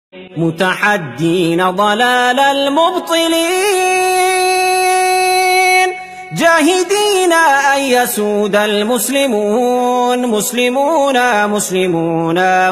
متحدين ضلال المبطلين جاهدين أن يسود المسلمون مسلمون مسلمون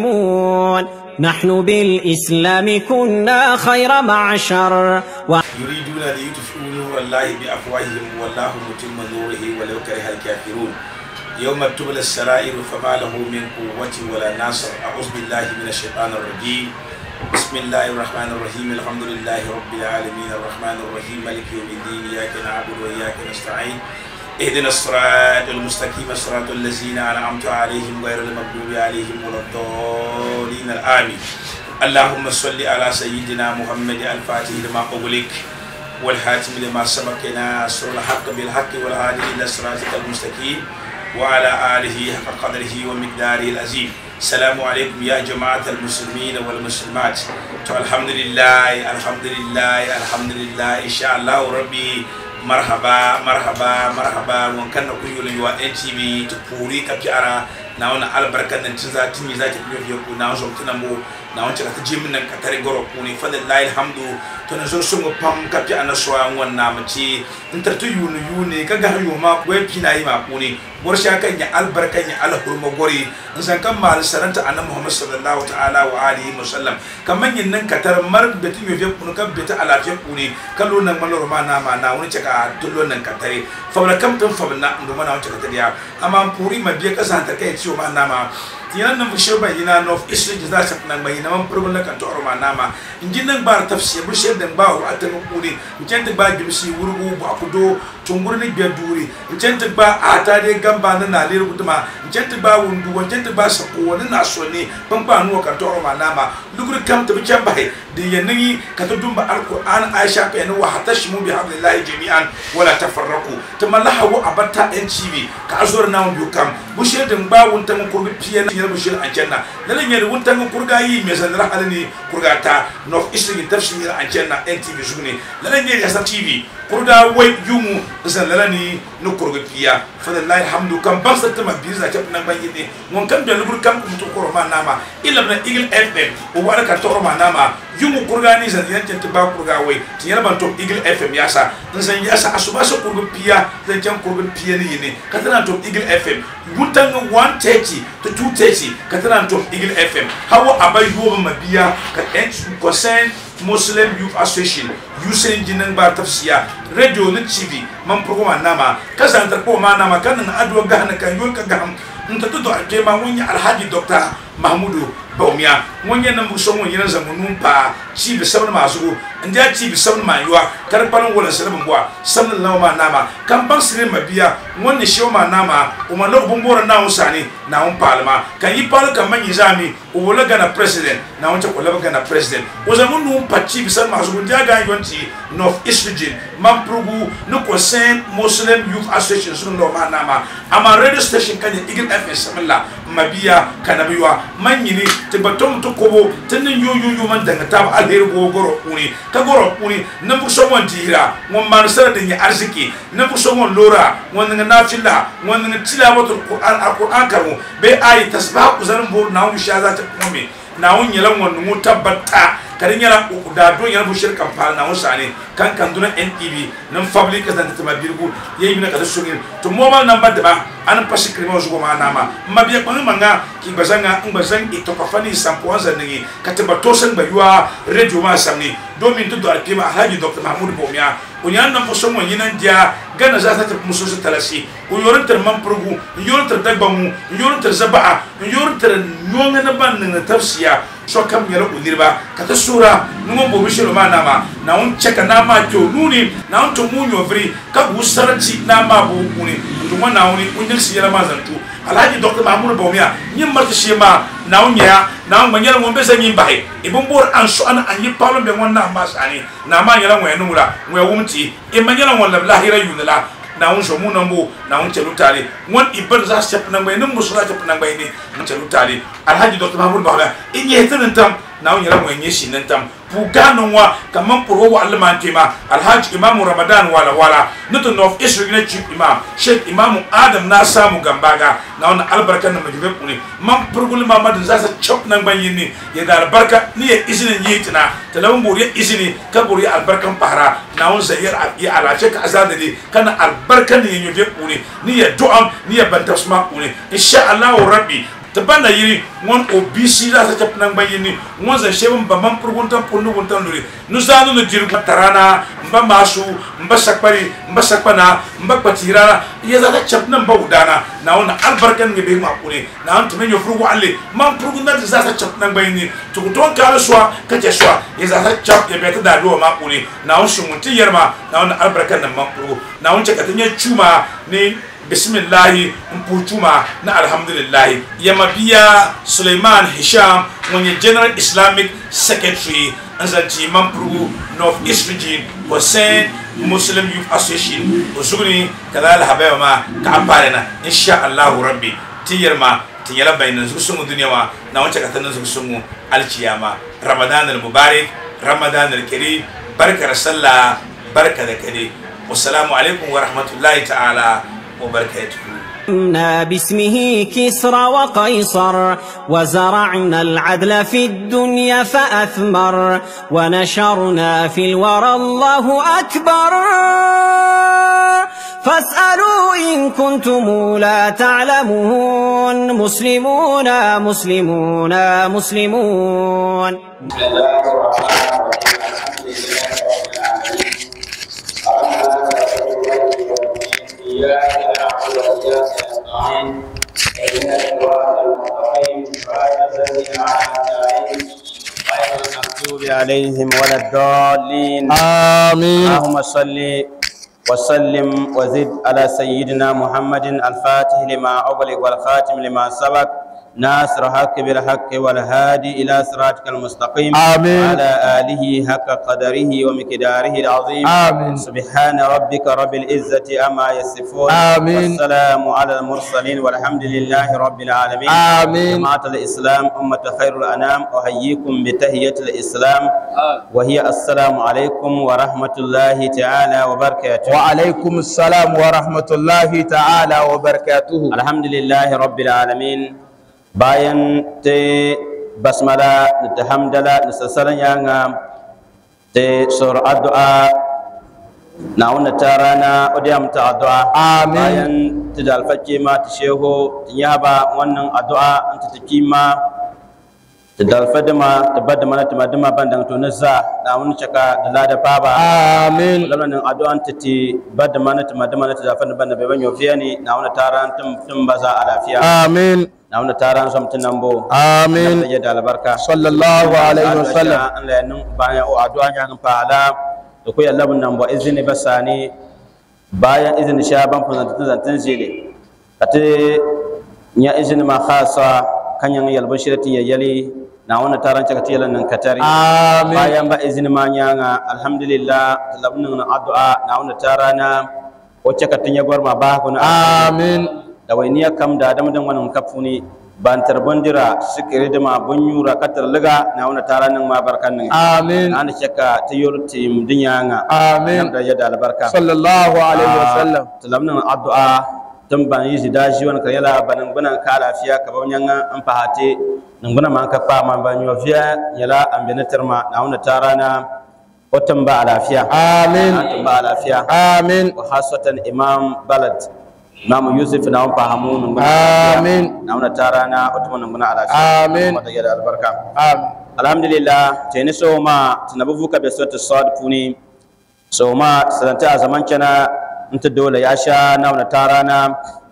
مسلمون نحن بالإسلام كنا خير معشر يريدون ليطفئوا نور الله بأفواههم والله متم نوره ولو كره الكافرون يوم تبلى السرائر فما له من قوة ولا ناصر أعوذ بالله من الشيطان الرجيم بسم الله الرحمن الرحيم الحمد لله رب العالمين الرحمن الرحيم مالك يوم الدين إياك نعبد وإياك نستعين اهدنا الصراط المستقيم صراط الذين أنعمت عليهم غير المغضوب عليهم ولا الضالين آمين اللهم صل على سيدنا محمد الفاتح لما أغلق والحاتم لما سبق ناصر الحق بالحق والهادي إلى صراطك المستقيم وعلى آله حق قدره ومقداره العظيم السلام عليكم يا جماعة المسلمين والمسلمات تو الحمد لله الحمد لله الحمد لله إن شاء الله ربي مرحبا مرحبا مرحبا وكان نقول يوا ان تي في تبوري كبيارا ناونا البركة نتزا تيمي ذات بيو يكو ناو زوم تنمو ناو نتزا تجيم نن كتاري غورو كوني فضل الحمد تنزو سمو بام كبيانا سوا وانا متي انترتو يونو يوني كغا يوما ويبينا يما كوني borsha kan ya albarkan ya alhurma gori in san kan mal saranta annabi Muhammad sallallahu ta'ala wa alihi wa sallam kaman yin nan katar mar betin yo kun kan beta alafiya kuni kallo nan malor ma na ma na wani caka tullo nan katare fabla kam tun fabna ndo mana wani caka tariya amma puri ma biya kasa ta kai ciwo ma na ma tiyan nan bushe ba ina no isri da sa nan mai nan purgun kan to ma na ma injin nan ba tafsir bushe dan ba wa atan kuni injin ba gimsi wurgu ba kudo tungur ni biya duri injin ba ata de gamba na na lir guduma injin ba wundu injin ba sako wani na so ne ban ba nuwa kan to ma na ma lugur kam ta bican bai da yanayi ka ta dumba alquran aisha ka yana wa hatashimu bi hablillahi jami'an wala tafarraqu ta malahu abatta en cibi ka azur na biyu kam bushe dan ba wunta mun kurbi piye na yar bushe an janna lalan yar wunta mun kurga yi me san ra halani kurga ta no isri tafsir an janna en tv sugune lalan yar yasa tv kurga wai yumu san lalani no kurga piya fadallahi hamdu kam baksa ta mabiza ta nan ban yide won kan da lubur kam mutu koroma nama illa na eagle fm o wala ka toroma nama yumu kurga ni zan yan ta ba kurga wai ti yana ban to eagle fm yasa in san yasa asuba so kurga piya zan can kurga piya ni ne ka tana to eagle fm wutan 130 to 230 ka tana to eagle fm hawo abai yoba mabiya ka en concern muslim youth association yusen jinan ba tafsiya radio na tv man program nama kasan tar ko ma nama kan na adwa gahna kan yon ka gaham nta to do ake ma wonya alhaji dr mahmudu bawmiya wonya nan bu so wonya zamu num pa ci bi sabna masu ndia ci bi sabna ma yuwa kar palan wala sabna bwa sabna lawa ma nama kan ban sire mabiya wonni shi ma nama o ma lo bumbora na usani na un palma kan yi pal kan man yizami o wala gana president na un ta ko laba gana president o zamu num pa ci bi sabna masu ndia ga yonti north east region man prugu no concern muslim youth association sun lo ma nama ama radio station kan igin fm samalla mabiya kanabiwa man yini te batom to kobo tenin yo yo yo man danga tab alheri go goro kuni ka goro kuni nan bu so mon tira mon man sara de nya arziki nan bu so mon lora won nga nafila won nga tilawatul qur'an alquran kamu be ayi tasbah ku zarin bo na mu shaza ta kumi na won yelan won mu tabbata kadi nyala da do nyala bu shirkan pal na usani kan kan duna NTV nan public kan ta ma birgu yayi mina kada sungin to mobile number da ba an pasi krimo zugo ma nama mabiya kan manga ki bazanga in bazan ito ka fani sampo wanza ningi katiba to san ba yuwa radio ma samni domin to do alkima alhaji dr mahmud bomia unyan nan fo somo yinan dia gana za ta muso su talasi u yorin tar man purgu yorin tar dagba mu yorin tar zaba'a yorin tar nyonga na ban na tafsiya so kam yara unirba kata sura nungo bo bishiro ma nama na un cheka na ma to nuni na un to munyo vri ka bu sarati na ma bu kuni to ma na uni unir si yara ma zantu alhaji dr mahmud bawmiya nyim marta shema na un ya na un manyara mo besa nyim bai ibun bor an so an an yi palo be wonna ma sani na ma yara ngwe nura ngwe wumti e manyara won la hira yunala na un so mun nambo na un chelu tare won ibar za step na ngwe num musula step na ngwe ni mun chelu tare alhaji dr mahmud bawmiya in ye tan tam na on yara mo nyi shi nan tam pu ganon wa kaman puro wa alman tema alhaji imam ramadan wala wala nuto of israel ne chief imam sheikh imam adam na samu gambaga na on albarka na majibe kuni man purgul mamad za sa chop nan ban yini ya da albarka ni ya izinin yi tina talawun buri izini ka buri albarkan pahara na on zayar ya alace ka azadali kana albarkan ni yobe kuni ni ya du'am ni ya banta suma kuni insha Allah rabbi ta banda yiri ŋon o bisi la sa chap nang bayini ŋon za shebum ba man purgun tan punnu gun tan luri nu zanu nu dirgu tarana mba masu mba sakpari mba sakpana mba patirana ya za ta chap nan ba udana na wona albarkan nge be ma kuni na an tumen yo furgu alle man purgun tan za sa chap nang bayini to ton ka swa ka je swa ya za ta chap ya be ta da do ma kuni na on shumun ti yerma na wona albarkan nan man purgu na on chaka tanya chuma ni bismillahi mputuma na alhamdulillahi yamabiya suleiman hisham wani general islamic secretary an zanci mampuru north east region hussein muslim youth association usugni kada alhabaya ma ka amfani na insha allahu rabbi tiyar ma tiyala bayanan su sungu duniya ma na wancan katanin su sungu alciyama ramadan al-mubarak ramadan al-karim barkar sallah barka da kare wassalamu alaikum wa rahmatullahi ta'ala وبركاته باسمه كسرى وقيصر وزرعنا العدل في الدنيا فأثمر ونشرنا في الورى الله أكبر فاسألوا إن كنتم لا تعلمون مسلمون مسلمون مسلمون بسم الله الرحمن الرحيم الحمد لله رب العالمين إياك نعبد وإياك نستعين اهدنا الصراط المستقيم صراط الذين أنعمت عليهم غير المغضوب عليهم ولا الضالين آمين اللهم صل وسلم وزد على سيدنا محمد الفاتح لما أغلق والخاتم لما سبق ناصر حق بالحق والهادي إلى صراطك المستقيم آمين. وعلى آله حق قدره ومقداره العظيم آمين. سبحان ربك رب العزة أما يصفون آمين. والسلام على المرسلين والحمد لله رب العالمين آمين. جماعة الإسلام أمة خير الأنام أحييكم بتحية الإسلام وهي السلام عليكم ورحمة الله تعالى وبركاته وعليكم السلام ورحمة الله تعالى وبركاته الحمد لله رب العالمين bayan te basmala ni te hamdala ni sassalan yanga te sor addu'a na wanda ta rana odiyam ta addu'a Amin. bayan te da alfakke ma ta sheho ta yaba wannan addu'a an ta taki ma ta da alfadima ta bada mana ta madima bandan to na za na wani caka da lada baba آمين lamarin addu'an ta ti bada mana ta madima na ta da alfadima banda bai banyo fiya ni na wani ta ran tum baza a lafiya آمين na wanda taran som tinambo آمين ya da albarka صلى الله عليه وسلم Allah ya nun bayan o addu'a nya kan fala da ku yalla bun nan bo izini basani bayan izini shaban fun zantin zantin zile kate nya izini ma khasa kanyan yalbo shirati ya yali na wanda taran caka tiyalan nan katari آمين bayan ba izini ma nya nga alhamdulillah labun nan addu'a na wanda tarana wacce ka tinya gwarma ba ku na آمين da wainiya kam da adam dan wannan kafuni bantar bondira sikiri da ma bunyura katar liga na wannan taranin ma barkan nan آمين an shaka ta yorti dunya nga آمين da ya da albarka صلى الله عليه وسلم talamnan addu'a tun ban yi daji wani kan yala banan gunan ka lafiya ka ban yanga an fahate nan guna man ka fa man ban yo fiya yala an bi ma na wannan tarana watan ba a lafiya آمين an ba a lafiya آمين wa hasatan imam balad imam yusuf na wani fahamu nan guna آمين na wani tara na otumo nan guna alafi Amin. wata yada albarka آمين alhamdulillah teni so ma tinabu vuka be so sad puni so ma sadanta a zaman kana nta dole ya sha na wani tara na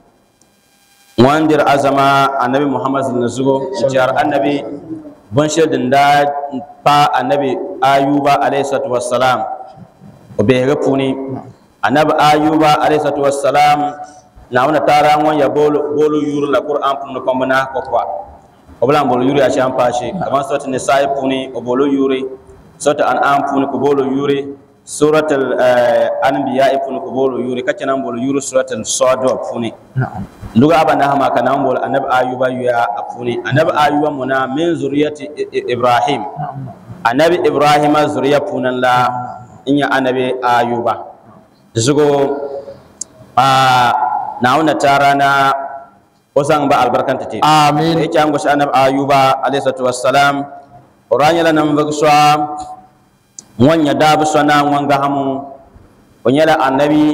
wandir azama annabi muhammad sallallahu alaihi wasallam jar annabi bon shedin da pa annabi ayuba alaihi salatu wassalam o be ga puni annabi ayuba alaihi salatu wassalam na wani tara wan ya bolo bolo yuru la qur'an pun ko mbana ko kwa o bala bolo yuru ya shan pashi kaman sota ne sai puni o bolo yuri sota an an puni ko bolo yuri suratul anbiya ifun ko bolo yuri kacce nan bolo yuri suratul sad funi na'am luga abana hama kana bolo annabi ayuba ya afuni annabi ayuba muna min zuriyati I- I- ibrahim annabi ibrahim zuriya punan la inya annabi ayuba zugo a nauna tara na wasan ba albarkanta te amin yake an goshi annabi ayuba alayhi salatu wassalam oranya la nam vagswa wanya dabu sona wanga hamu onyala annabi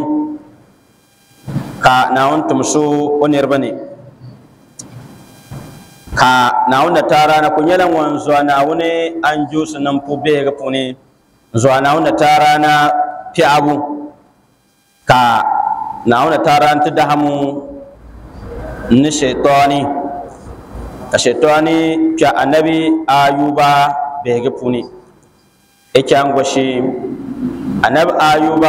ka naun tumsu onirbane ka naun da tara na kunyala wanzo na wune an jusu nan pube ga pune zo naun da tara na fi abu ka naun da tara ta da hamu ni shaitani ka shaitani kya annabi ayuba bege puni eke an goshi annabi ayuba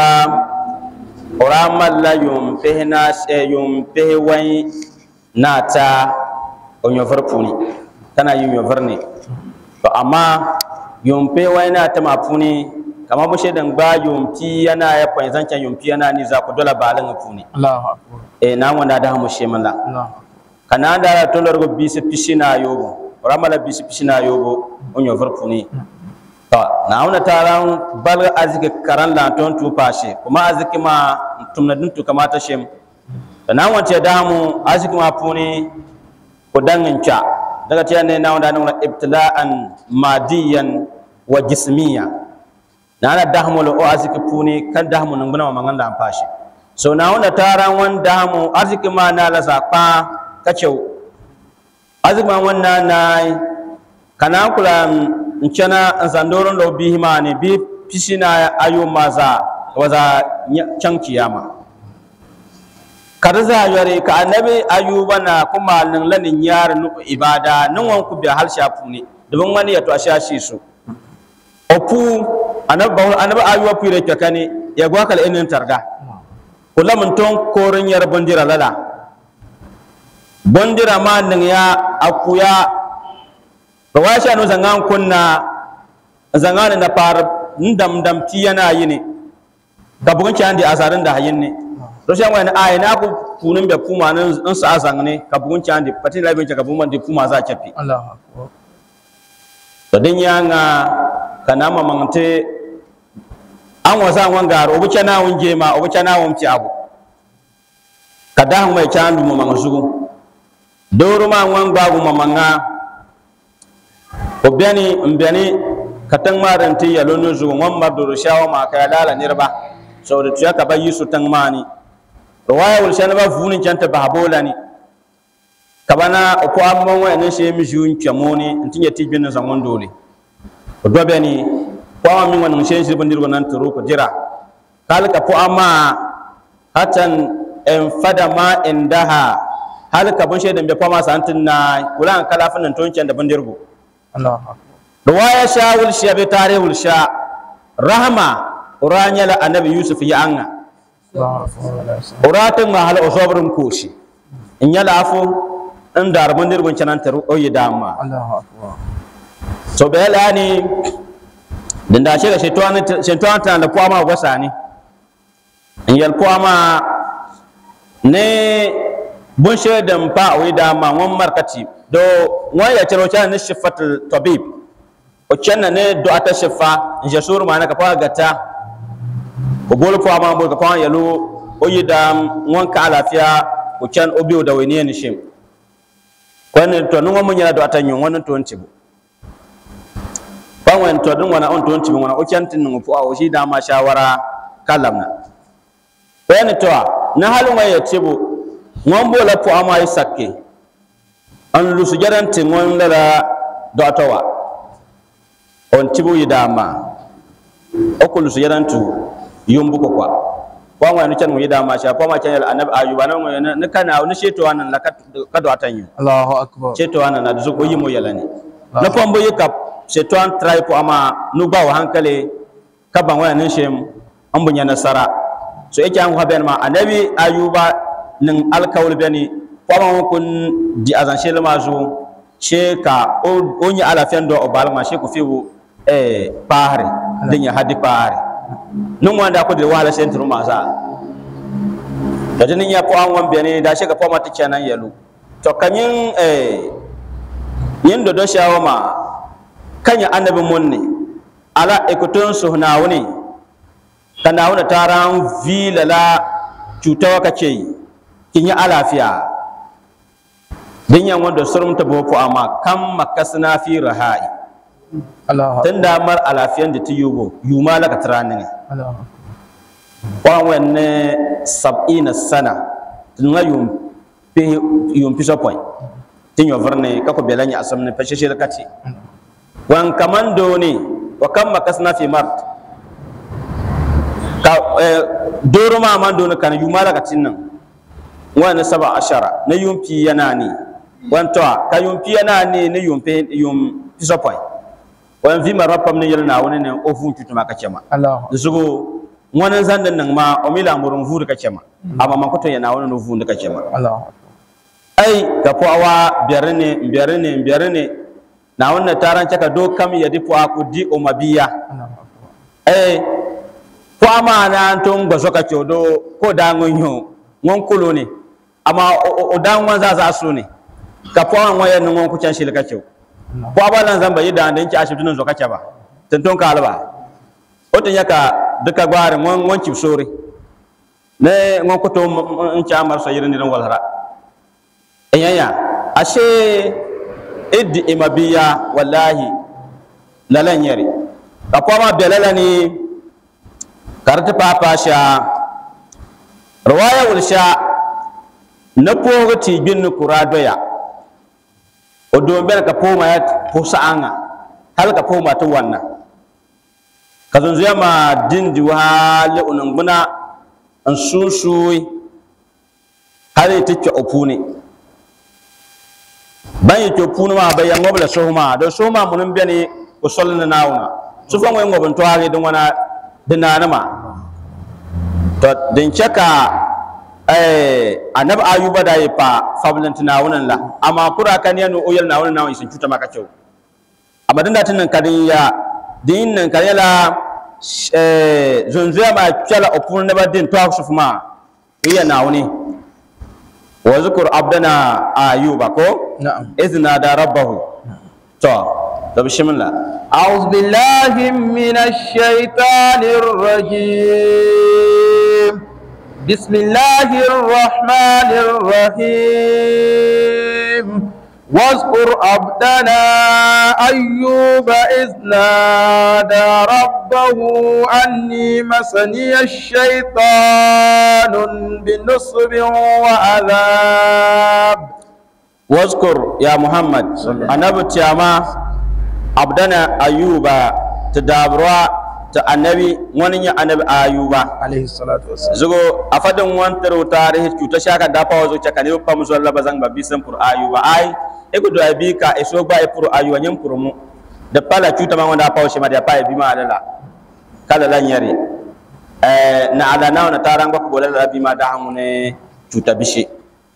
oramal la yum pehna eh, yum pehwai nata onyo puni tana yum yo ne to amma yum pehwai nata ma puni kama bushe dan gba yum ti yana ya pon zancan yum pi yana ni za ku dola balan puni Allahu akbar e na wanda da mu shemala Allahu kana da to lorgo bisi pisina yobo ramala bisi pisina yobo onyo varpuni to na wona taran bal azike karan la ton tu pashe kuma azike ma tumna dun tu kamata shem to na wonte damu azike ma puni ko dangin cha daga tiya ne na wanda nuna ibtila'an madiyan wa jismiya na na dahmul o azike puni kan dahmu nan guna ma nganda pashe so na wanda taran wan dahmu azike ma na la zakpa kacau azuma wannan na kana kula in cana in sandoron da bi hima ne bi pisina ayo maza waza can kiyama kada za yare ka annabi ayuba na kuma nan lanin yar nu ibada nan wan ku bi hal shafu ne dubin wani ya to a shashi su opu annabi annabi ayuba pire kane ya gwa kala inin targa kula mun ton korin yar bandira lala bondira ma ning ya akuya to wa sha no zangan kunna zangan na par ndam dam ti yana yini ka bugun ci andi asarin da hayin ne to sha wani ay na ku kunun be puma nan in sa azang ne ka bugun ci andi pati la bin ka bugun di puma za chapi Allahu akbar to din ya nga kana ma mangte an wasa wan garo obu chana wun jema obu chana wun ci abu kada han mai chandu mo mangusugu doro ma ŋwan gbaagu ma maŋa o beni n beni ka tiŋ maa din ti yɛlo ni zuɣu ŋwan mari doro shɛwa maa ka ya laala niriba so di tuya ka ba yisu tiŋ maa ni riwaya wuli shɛli ba vuuni chɛni ti bahi boola ni ka ba na o pɔɣa ma ŋɔ ni shee mi ʒiu n kpɛmo ni n ti nyɛ ti gbini zaŋ ŋun dooli o do beni pɔɣa ma mi ŋɔ niŋ shee ʒiri bindirigu nan tiro ku dira ka hali ka pɔɣa maa hatan en fada ma indaha hal ka bun shaidan bai fama sa antin na kula an kala fannin ton can da bandirgo Allahu akbar ruwaya sha wul sha bi tare wul sha rahma uranya la annabi yusuf ya anga Allahu akbar uratin ma hal osobrin koshi in ya lafu in dar bandirgo canan taru oyi dama Allahu akbar so be la ni din da shi ga shaitan shaitan ta da kwama gwasa ni in yal kwama ne bun shaidan pa o da ma won markati do won ya cero cha ne shifatul tabib o chenna ne do ata shifa in je suru mana ka pa gata o bol po ma bol ka pa yalo o yida won ka lafiya o chen o biu da wani ne shim kwan to nun mun yana do ata nyon wannan to ntibu pan wan to dun wana on to ntibu wana o chen tin nun po o shi da ma shawara kalamna wani to na halin waya tibu ŋon bola pɔɣa maa yi sakke n lusu jɛdan ti ŋon lala dɔɣita wa on tibu yi daa maa o ku lusu jɛdan tu yumbu ko kwa pɔɣa ŋɔ ni chani ŋun yi daa maa shɛli pɔɣa maa chani yɛli anabi ayuba na ŋɔ ni kana ni sheeto wa nan la ka ka dɔɣita nyu Allahu akbar sheeto wa nan na dusu o yi mo yɛla ni na pɔn bo yi ka sheeto an tira yi pɔɣa maa nu gba wa hankali ka ban wani nin shem an bu nyɛ nasara so yake an kwa bɛni ma anabi ayuba nin alkawul beni kwama kun di azan shele ma zu she ka o o nya ala fen do o bal ma she ku fiwu eh pahare din ya hadi pahare nun wanda ko de wala sen turu masa da jinin ya po an wan bene da shi ga po mata kenan yalu to kanyin eh yin do do shawo ma kanya annabi munni ala ikutun suhnawuni kana wuna taran vilala cutawa kace kin yi alafiya din yan wanda surumta boko amma kan makasna fi rahai Allah tunda mar alafiyan da tiyugo yuma laka tarani ne Allah wan wanne sab'ina sana tunga yum pe yum piso point tin yo verne ka ko belanya asamne pe sheshel kati wan kamando ni wa kam makasna fi mart ka eh, doro ma man do kan yuma laka tinnan wani saba ashara na yumpi yana ni wanto ka yumpi yana ni ne yumpi yum piso point wan vi marapam ne yelna wani ne ofun tutuma ka chema Allah zugo wani zandan nan ma o mila murun vuru ka cema amma man kuto yana wani no vuru ka cema Allah ai ka po awa biyarne biyarne biyarne na wannan taran caka do kam ya di po aku di o mabiya Allah ai po ama na ton gbaso ka chodo ko da ngonyo ngon kulo ne amma o- o dan wan za za su ne ka po an wayan ngon ku can shi ka cho po abalan zamba yi da dan ki ashibitin zo ka ba tanton ka alba otin yaka duka gwari ngon ngon chip sori ne ngon kuto n chamar so yirin dinan walhara enyanya ashe iddi imabiya wallahi lalan yari ka kuma belala ni karti papa sha rawaya wulsha na pogo ti bin kura doya o do bel ka poma ya posa anga hal ka poma to wannan ka zunzu ya ma dindi wale unanguna an susui har yi take opune ban yi opune ma bayan ngobla sohuma do sohuma munun bene ko solna nauna su fa ngoy ngobon to hage don wana dinana ma to din chaka eh anab ayuba da yi fa fablanti nawunan la amma kura kan yanu oyal nawunan nawun sun cuta maka cewa amma dinda tunan kadin ya din nan kan yala eh zunzuya ma kyala opun ne ba din to sufuma iya nawuni wa zkur abdana ayuba ko na'am izna da rabbahu to da bismillah أعوذ بالله من الشيطان الرجيم بسم الله الرحمن الرحيم واذكر عبدنا أيوب إذ نادى ربه أني مسني الشيطان بنصب وعذاب wazkur ya muhammad annabi tiyama abdana ayuba ta dabarwa ta annabi wani ya annabi ayuba عليه الصلاة والسلام zugo a fadin wantar tarihi cuta shaka dafa wazo caka ne pa muzo laba zang ba bisan pur ayuba ai e ko do abi ka e so ba e pur ayuba nyam pur mu da pala cuta ma wanda pa shi ma da pa e bi ma alala kala lan yare eh na ala na na tarang ba ko bolala bi ma da hamune cuta bishi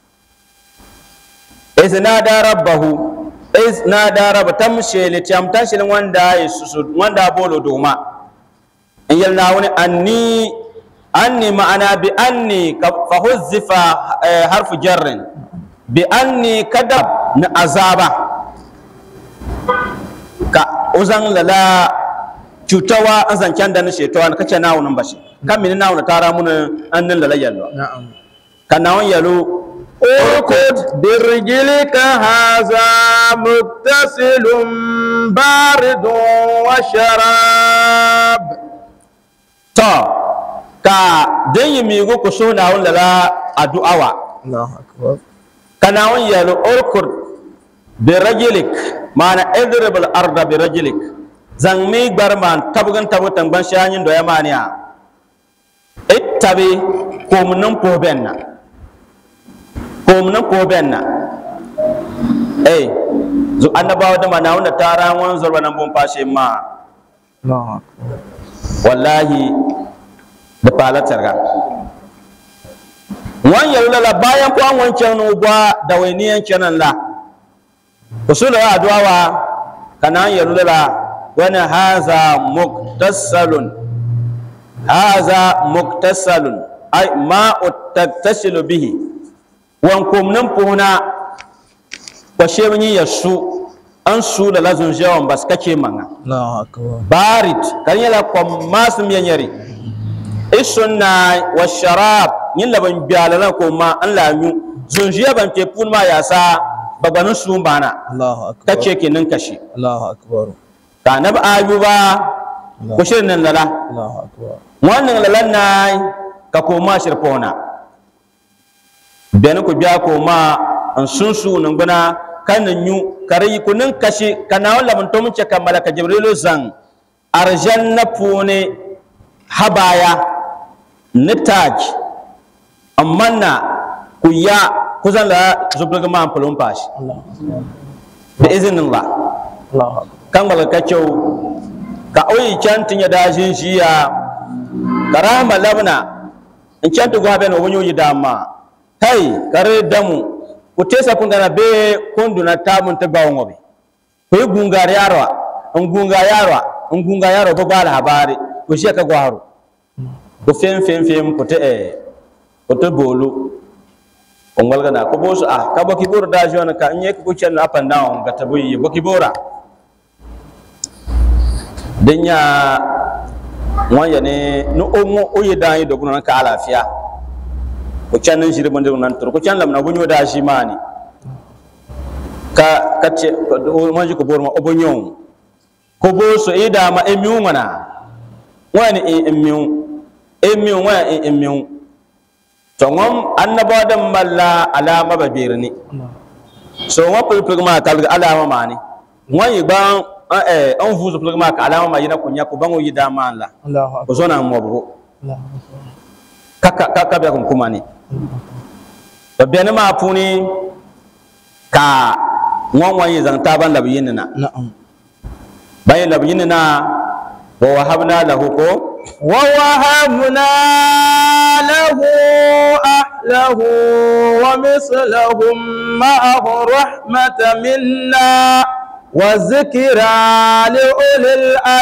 iz nada rabbahu iz nada rabb tamshi li tam tashil wanda yasusu wanda bolo doma in yalna wani anni anni ma'ana bi anni ka- fa huzzifa eh, harfu jarrin bi anni kadab na azaba ka uzan lala cutawa an zancen da na shetawa na kace nawo nan bashi kan mini nawo na tara mun annin lala yallo نعم kan nawon yalo اركض برجلك هذا متصل بارد وشراب to ka den yi migo ku so nawon lala addu'awa الله أكبر kana won yalo urkur bi rajilik mana idrib al arda bi rajilik zang mi gbar man tabgan tabu tangban shanyin do yamaniya ittabi komnan po benna komnan po benna eh zo annabawa da mana wanda tara won zorba nan bon fashe ma الله أكبر wallahi da falatar ga wan yalula bayan ko an wancan no gwa da wainiyan kenan la usula ya adwawa kana yalula wani haza muktasalun haza muktasalun ay ma'u taktasilu bihi wan kumnin puhuna ko shebni yasu an su da lazun jawan bas kake manga Allahu akbar barit kan yala ko masum yanyari isunna wa sharab yin laban bialala ko ma an la nyu zunjiya ban ke pun ma yasa baganin su bana Allahu akbar kace kenan kashi Allahu akbar ka nabi ayuba ko shirin nan lala Allahu akbar wannan lalan na ka koma shirfona bene ku biya koma an sunsu nan guna kan nyu kare kunin kashi kana wala mun to mun ce kan malaka jibrilu zan arjanna pune habaya nitaj amanna ku ya kuzan la zubdaga ma ampulun pashi bi iznillah Allahu akbar kan malaka kyau ka oyi cantin ya dajin shiya karama labna in cantu gwa ben wonyo yi dama hey kare damu ku tesa kun gana be kundu na tamun ta bawo ngobe ku yi gungar yarwa in gunga yarwa in gunga yarwa ba gwala habari ku shi ka gwaro ku fem fem fem ku te eh ku te bolu on walga na ko bosu ah ka boki bora da jona ka nye ku chen up and down ga tabuyi boki bora dinya wọn yɛ ni ni o ŋo o yɛ dan yi do kuna ka alafiya o can ni ziri bindi nan turu ko can lamina bo nyɔ daa zi maani ka ka tɛ o man zi ko bori ma o bo nyɔ ko bo so i daa ma e miu ŋana ŋɔ ni e e miu e miu ŋɔ e e miu to ŋɔm annabɔ din malla alama ba beeri ni so ŋɔ pili maa taligi alama maani ŋɔ yi gbaŋ eh an fuzu pili maa ka alama ma yina ko nya ko baŋo yi daa maan la Allahu akbar o zona mɔbigu Allahu ka ka ka bɛ kun kuma ni to bɛni maa puuni ka ŋɔn ŋɔn yi zaŋ taaba labi yini na na'am ban yi labi yini na wa wahabna lahu ko ووهبنا له أهله ومثلهم معه رحمة منا وذكرى لأولي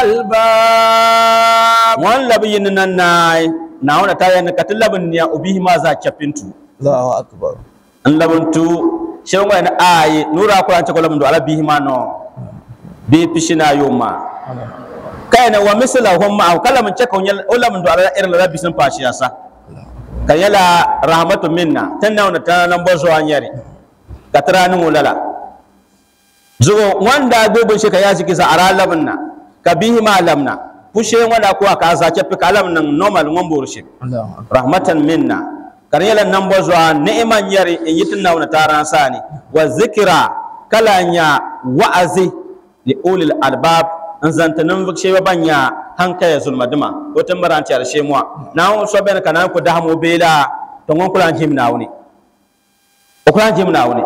الألباب ŋɔn labi yini na naai naawuna ta yɛni ka ti labi niya o bihi maa zaa chɛpintu الله أكبر n labintu shɛli ŋɔ ni aayi nuura kuran chɛ ko labintu ala bihi maa nɔ bii pishi na ayo maa kayana wa misla hum ma'ahu kala mun ceka o lamun do ala irin la bisin fashi yasa kan yala rahmatu minna tanna wana ta nan bozo anyari katara ni mulala zugo wanda gobe shi ka ya shi kisa ara labna ka bihi ma lamna pushe wanda ko ka za ce fika lam nan normal ngon borshi الله أكبر rahmatan minna kan yala nan bozo ni'man yari in yitin na wana taran sani wa zikra kala nya wa'azi li ulil albab n zanta ninvuɣu shɛba ban nyɛ hankaya zulima dima o tin bara n tɛri shemuwa naawuni so bɛni ka naan ku daham o bee la to ŋun kula n jim naawuni o kula n jim naawuni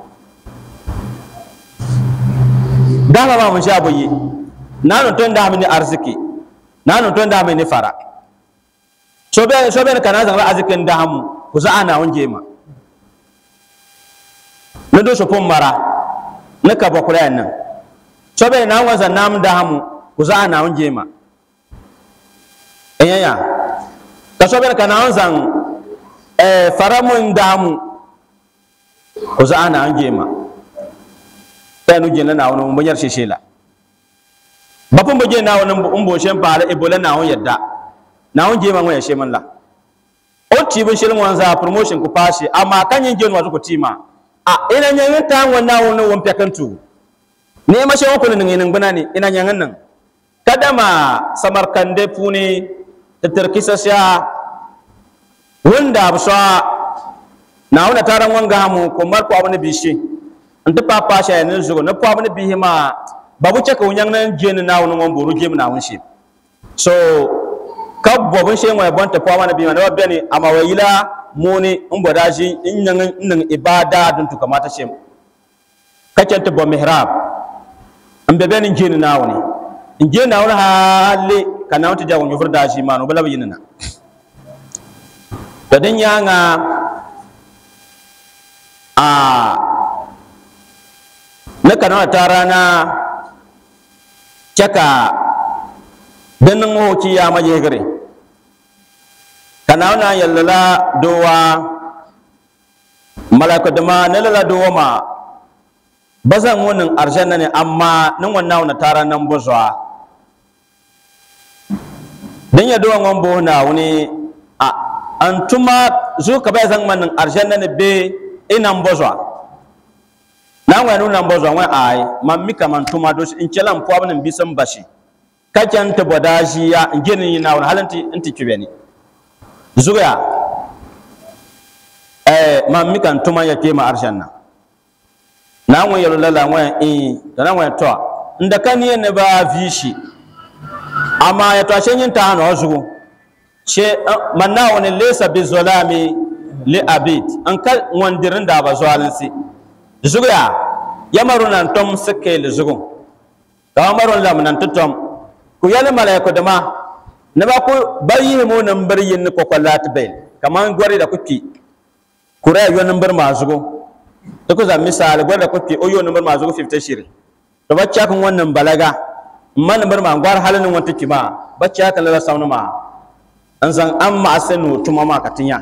dahama maa mun shaa bo yi naanu ton dahami ni arziki naanu ton dahami ni fara so bɛni so bɛni ka naan zaŋla arziki n dahamu ku zaɣa naawuni jeema ni do so pun mara ni ka bɔ kula yan nan sobe na wanza nam dahamu kuza na unjema enyanya ka sobe ka na wanza eh faramun dahamu kuza na unjema tanu jina na wono mbonyar shishela bapun boje na wono mbo shen pala ebola na on yadda na unjema ngwa yashe man la o ti bin shilin wanza promotion ku fashi amma kan yin jenu wazu ku tima a ina nyen ta wannan wono won pekantu ne ma shi wakulu nin inin bana ne ina yangan nan kadama samarkande puni tatarkisa sha wanda absha na wona taran wanga hamu ko mar ko abane bishi anta papa sha ne zugo na po abane bihi ma babu chaka wunyang nan jeni na wono ngom boru jem na wonshi so ka bobun she ngwa bonta po abane bihi ma na bani ama wayila muni umboda shi in yangan nan ibada dun to kamata shem kacanta bo mihrab n be bɛni jeni naawuni n jeni naawuni hali ka naawuni ti jago nyɔviri daa ʒii maa ni o bi labi yini na to din nyaanga a ni ka naawuni taara na chɛ ka din niŋ o chi yaama yihigiri kana na yalla la dowa malaka dama ne la dowa ma bazan wannan arjanna ne amma nan wannan na tara nan bozwa dan ya dowa ngon bo na wani a antuma zu ka bai zan man arjanna ne be inan bozwa na wa nu nan bozwa wa ai man mika man tuma do in kelan po abin bisan bashi kakan ta bodaji ya nginin na wani halanti inti kibeni zuya eh man mika tuma ya ke ma arjanna na wa yalo lala wa in da na wa to inda kan ne ba vishi amma ya to shen yin ta hana wasu ce manna wani lesa bi zolami li abid an kal wandirin da ba zalinsi zuga ya maru nan tom suke li zugun ka maru lam nan tutom ku yali malaiku da ma na ba ku bayi mu nan bar yin ko kollat bai kaman gwari da kuki ku ra yo nan bar ma zugun to ku za misal gwari da kuki o yo nan bar ma zugun 50 shirin to bacca kan wannan balaga man bar ma gwar halin wanta kima bacca kan la saunu ma an san an ma asenu tuma ma katinya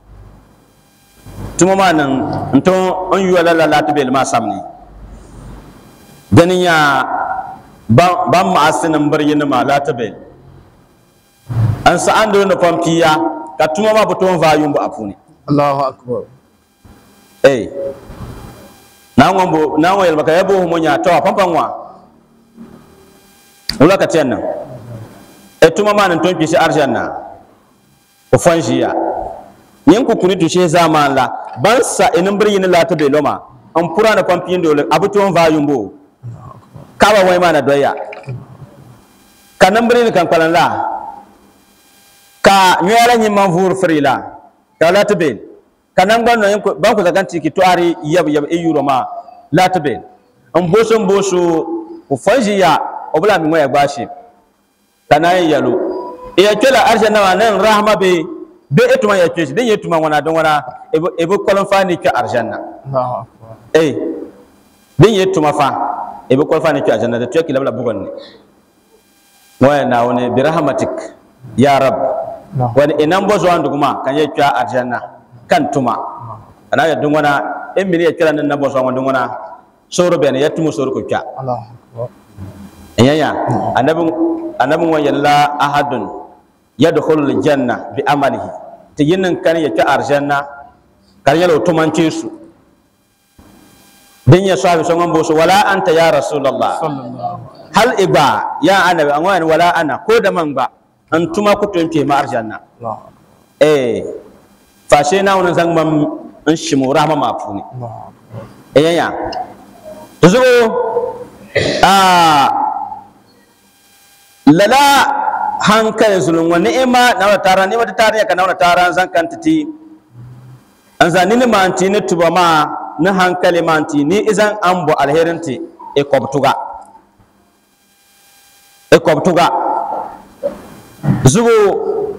tuma ma nan nto an yuwa la la ta bel ma samni ganin ya ban ma asenin bar yin ma la ta bel an sa an do na fampiya ka tuma ma buton vayun bu afuni Allahu akbar eh na ngombo na ngoyel baka yabo mo nya to pampan wa wala ka tiyan nan e tuma ma nan ton pisi arjanna o fanjiya yin ku kuni tushe zaman la ban sa inin bir yin la ta be loma an pura na kwampiyin dole abu tuwon vayun bo kawa wai ma na doya ka nan bir ni kan kwalan la ka nyora nyi man vur free la ka la ta be ka nan ban no yin ku ban ku zagan tiki to ari yab yab e euro ma la ta be an boso boso ku fanjiya obula mi moya gbashi kana yalo iya kela arjanna wa nan rahma be be etuma ya keshi den yetuma wana don wana ebe kolon fani ke arjanna Allahu akbar eh den yetuma fa ebe kolon fani ke arjanna da tuki labla bugon ne moya na wani bi rahmatik ya rab wani inan bozo andu kuma kan ye kya arjanna kan tuma ana ya dun wana en mini ya kira nan na bozo wana dun wana soro be ne yetumu soro ko kya Allahu akbar yanya annabin annabin wa yalla ahadun yadkhulu aljanna bi amalihi ti yinin kan ya ta arjanna kan yalo tumanci su din ya sahabi son an boso wala anta ya rasulullah sallallahu hal iba ya annabi an wani wala ana ko da man ba an tuma ku tunke ma arjanna Allahu eh fashe na wannan zan man in shi mu rahma mafuni Allahu eh yanya to zo a lala hankali zulun wa ni'ima na wata tara ni'ima ta tariya ka na wata tara zan kan titi an za ni ma anti ni tuba ma ni hankali ma anti ni izan an bu alherin ti e kobtuga e kobtuga zugo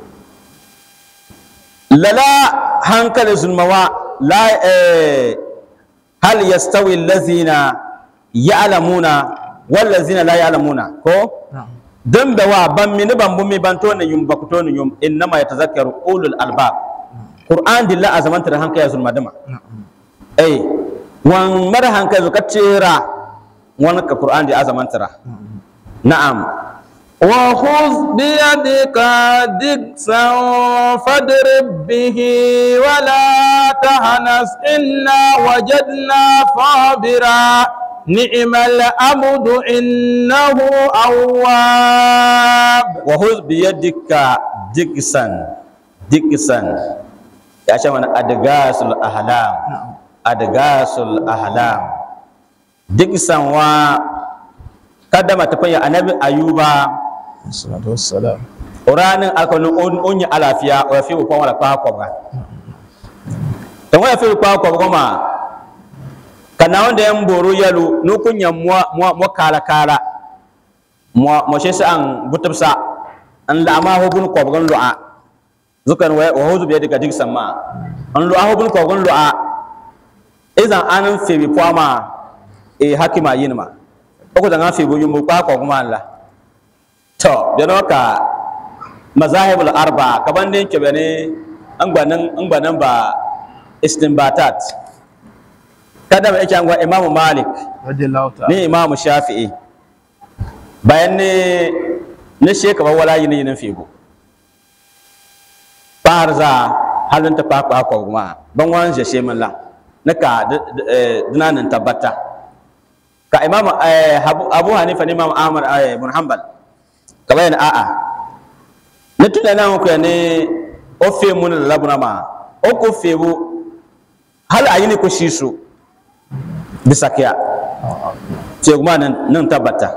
lala hankali zulmawa la eh hal yastawi allazina ya'lamuna wal ladzina la ya'lamuna ko Na'am. dan da wa ban mini ban bumi ban to ne yum bakuto ne yum innama yatazakkaru ulul albab qur'an dilla azaman tar hanka ya zulma dama eh wan mar hanka zu kacira wan ka qur'an di azaman tara na'am وخذ بيدك دكسا فاضرب به ولا تهنس إنا وجدنا صابرا نعم العبد إنه أواب wa huz bi yadika diksan diksan ya ce mana adgasul ahlam adgasul ahlam diksan wa kaddama ta fanya annabi ayuba الصلاة والسلام uranin alkanu onyi alafiya wa fi ko wala pa ko ba to wa fi pa ko ko ma kana wanda yan boro yalu no kunya mo mo kala kala mo mo shesa an butubsa an la ma ho bun ko gon lu'a zukan wa wa huzu biya daga digsan ma an lu'a ho bun ko gon lu'a idan an fe bi ma e hakima yin ma ko da an fe bo yumbu pa ko kuma Allah to da no ka mazahibul arba kaban din ke bane an gbanan an gbanan ba istinbatat kada ba yake an gwa imam malik radiyallahu ta'ala ni imam shafi'i bayan ne ne sheka ba wala yin yin figo parza halin ta pa pa ko ma ban wan je she man la na ka dinanin tabbata ka imam eh, abu Abu hanifa ni imam ahmad eh, ibn hanbal ka bayan a'a ne tuna na ko ne o fe mun la labuna ma o ko fe bu hal ayini ko shisu bisa kiya ce kuma nan nan tabbata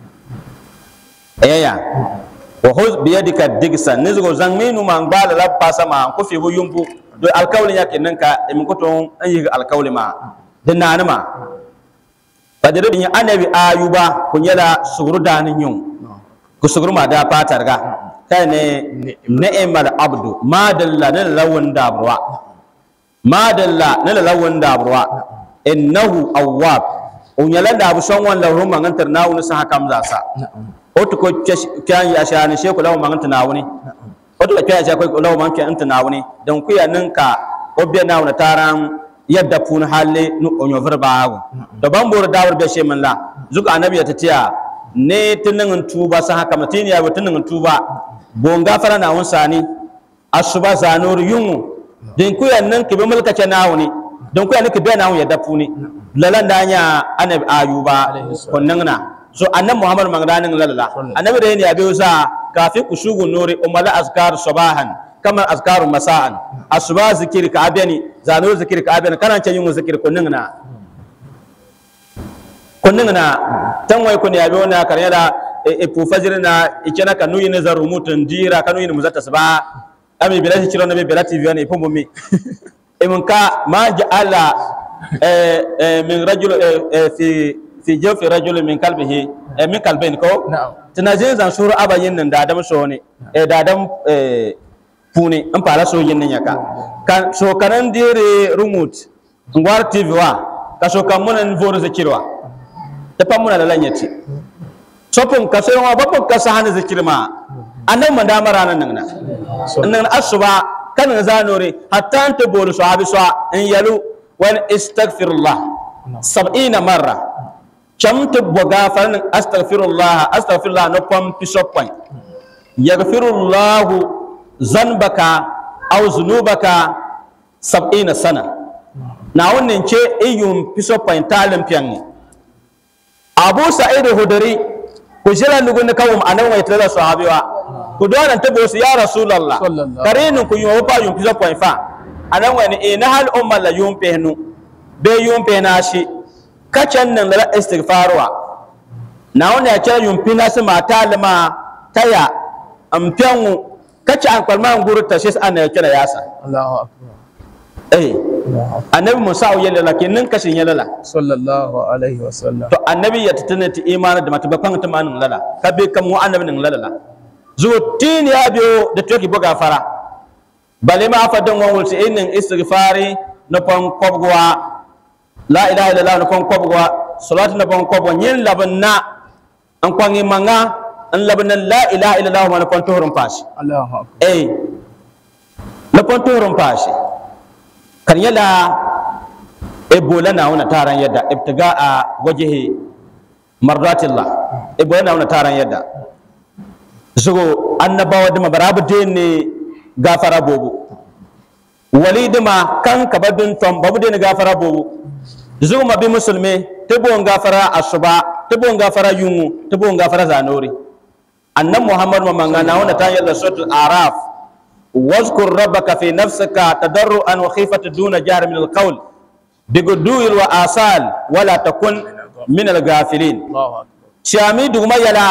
eya wa huz bi yadika digsa nizgo zangminu man bala la pasa ma ko fe bu yumbu do alkawli yake nan ka min ko ton an yi alkawli ma din nan ma fadiru din annabi ayuba kun yala suguru danin yun ku suguru ma da fatar ga kai ne ni'mal abdu ma dalla ne lawan dabrwa ma dalla ne lawan dabrwa innahu awwab on yala da bu son wan lahu mangantar nawu sa hakam za sa o to ko kyan ya sha ne sheku lawu mangantar nawu ne o to kyan ya sha ko lawu mangantar anta nawu ne dan ku ya ninka o be nawu na taran yadda pun halle nu onyo verba to ban bor dawar be she man la zuka annabi ya tatiya ne tunin tuba sa hakam tin ya bu tunin tuba bon gafara na won sani asuba zanur yungu din ku ya nan kibe mulka ce nawu ne don kuya ni kibe na ya dafu ni lalan da nya annabi ayuba konnan na so annabi muhammad magdanin lalala annabi da ne ya biyo sa kafi kusugu nuri umala azkar sabahan kamar azkaru masa'an asuba zikir ka abeni zanu zikir ka abeni kana ce yin zikir konnan na konnan na tan wai kun ya biyo na karya da e pu fajr na ikena kanu yin zaru mutun dira kanu yin muzata saba ami bilati kiro na be bilati vione ipombo mi من كا ما جعل من رجل في في جوف رجل من قلبه من قلبين كو na'am tunajin zan suru aba yin nan da adam so ne eh da adam eh puni an fara so yin nan yaka kan so kanan dire remote ngwar tv wa ka so kan munan voro zakirwa ta fa muna da lanyati sopun ka so wa babban ka sa hana zakirma annan man da mara nan nan nan asuba kan zanore hatta anta bolu sahabi sa in yalu wal istaghfirullah 70 marra camta boga farin astaghfirullah astaghfirullah no pam pisoppan yaghfirullahu zanbaka aw zunubaka 70 sana na wannan ce iyun pisoppan talim piyanni abu sa'id hudari ku jira nugun kawum anan wai tala sahabiwa ku dona ta bosu ya rasulullah Sallallahu. karinin ku yun pa yun pisoppan fa anan wani e na hal umma la yun pehnu be yun pehna shi kacan nan da istighfarwa na wani ya kira yun pina su mata lima taya amfiyan kace an kwalma nguru ta shi ana ya kira yasa Allahu akbar eh annabi musa ya lala kenan kashin ya lala sallallahu alaihi wa sallam to annabi ya tatana ti imani da mata bakan ta manin lala ka be kan mu annabi nin lala zo tin ya biyo da toki buga fara bale ma fa don wan wulsi inin istighfari na pon kobgwa la ilaha illallah na pon kobgwa salatu na pon kobgwa nyin laban na an kwangi manga an laban la ilaha illallah ma na pon tohurun fashi Allahu akbar eh na pon tohurun fashi kan yala ebola na wani taron yadda ibtiga a wajihi mardatillah ebola na wani taron yadda zugo annabawa dima barabu ne gafara bobu wali dima kan kabadin tom babu dini gafara bobu zugo mabi musulmi tibon gafara asuba tibon gafara yungu tibon gafara zanori annan muhammad mamanga na wani taron yadda suratul araf واذكر ربك في نفسك تضرعا وخيفة دون جهر من القول بغدو وآصال ولا تكن من الغافلين Allahu akbar شامي دوما يلا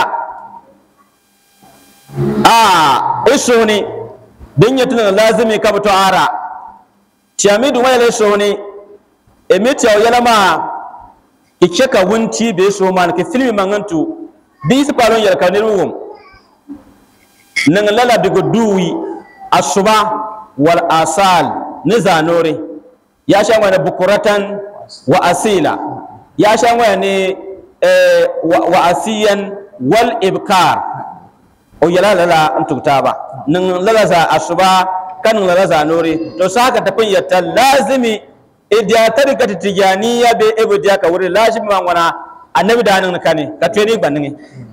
آه إسوني دنيا تنا لازم يكبتو آرا شامي دوما يلا إسوني إمتى يلا ما كيكا ونتي بيسو مان كفيلم مانغنتو بيس بالون يلا كانيروهم نغلالا بغدوي asuba wal asal ni zanore ya sha wani bukuratan wa asila ya sha wani eh, wa, wa asiyan wal ibkar o yala lala n tug taaba ning lala za asuba ka ning lala za noore to saka ta pin yatta lazimi idiya tarika tijaniya be ebo diya ka wuri lazimi ma wana annabi da ning kane ka tweni gbaningi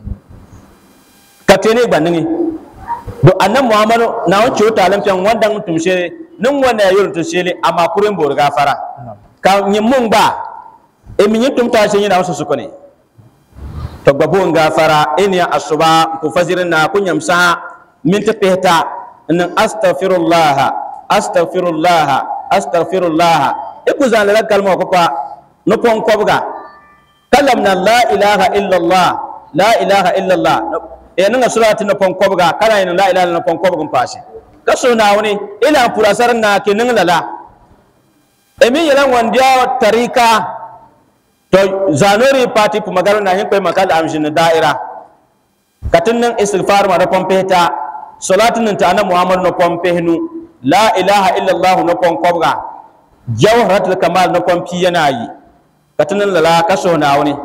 ka tweni gbaningi do annabi muhammadu na won ciwo talam fiyan wanda n tum shere nin wanda ya yoro tum shere amma kuren bor gafara ka nyimmun ba e min tum ta shin yana wasu sukune to gbabo gafara in ya asuba ku fazirin na kun yamsa min ta pehta in astaghfirullah astaghfirullah astaghfirullah e ku zan la kalma ko pa no pon kobga kalam na la ilaha illallah la ilaha illallah e nan surati no pon kobga kala ina la ilaha illallah pon kobga pashi kaso na wani ila purasar na ke nin lala e min yalan wandiya tarika to zanori party pu magaro na hin koy makal amshin da'ira katin nan istighfar ma da pompeta salatin nan ta annabi muhammad no pompehnu la ilaha illa allah no pon kobga jawharatul kamal no pompi yana yi katin nan lala kaso na wani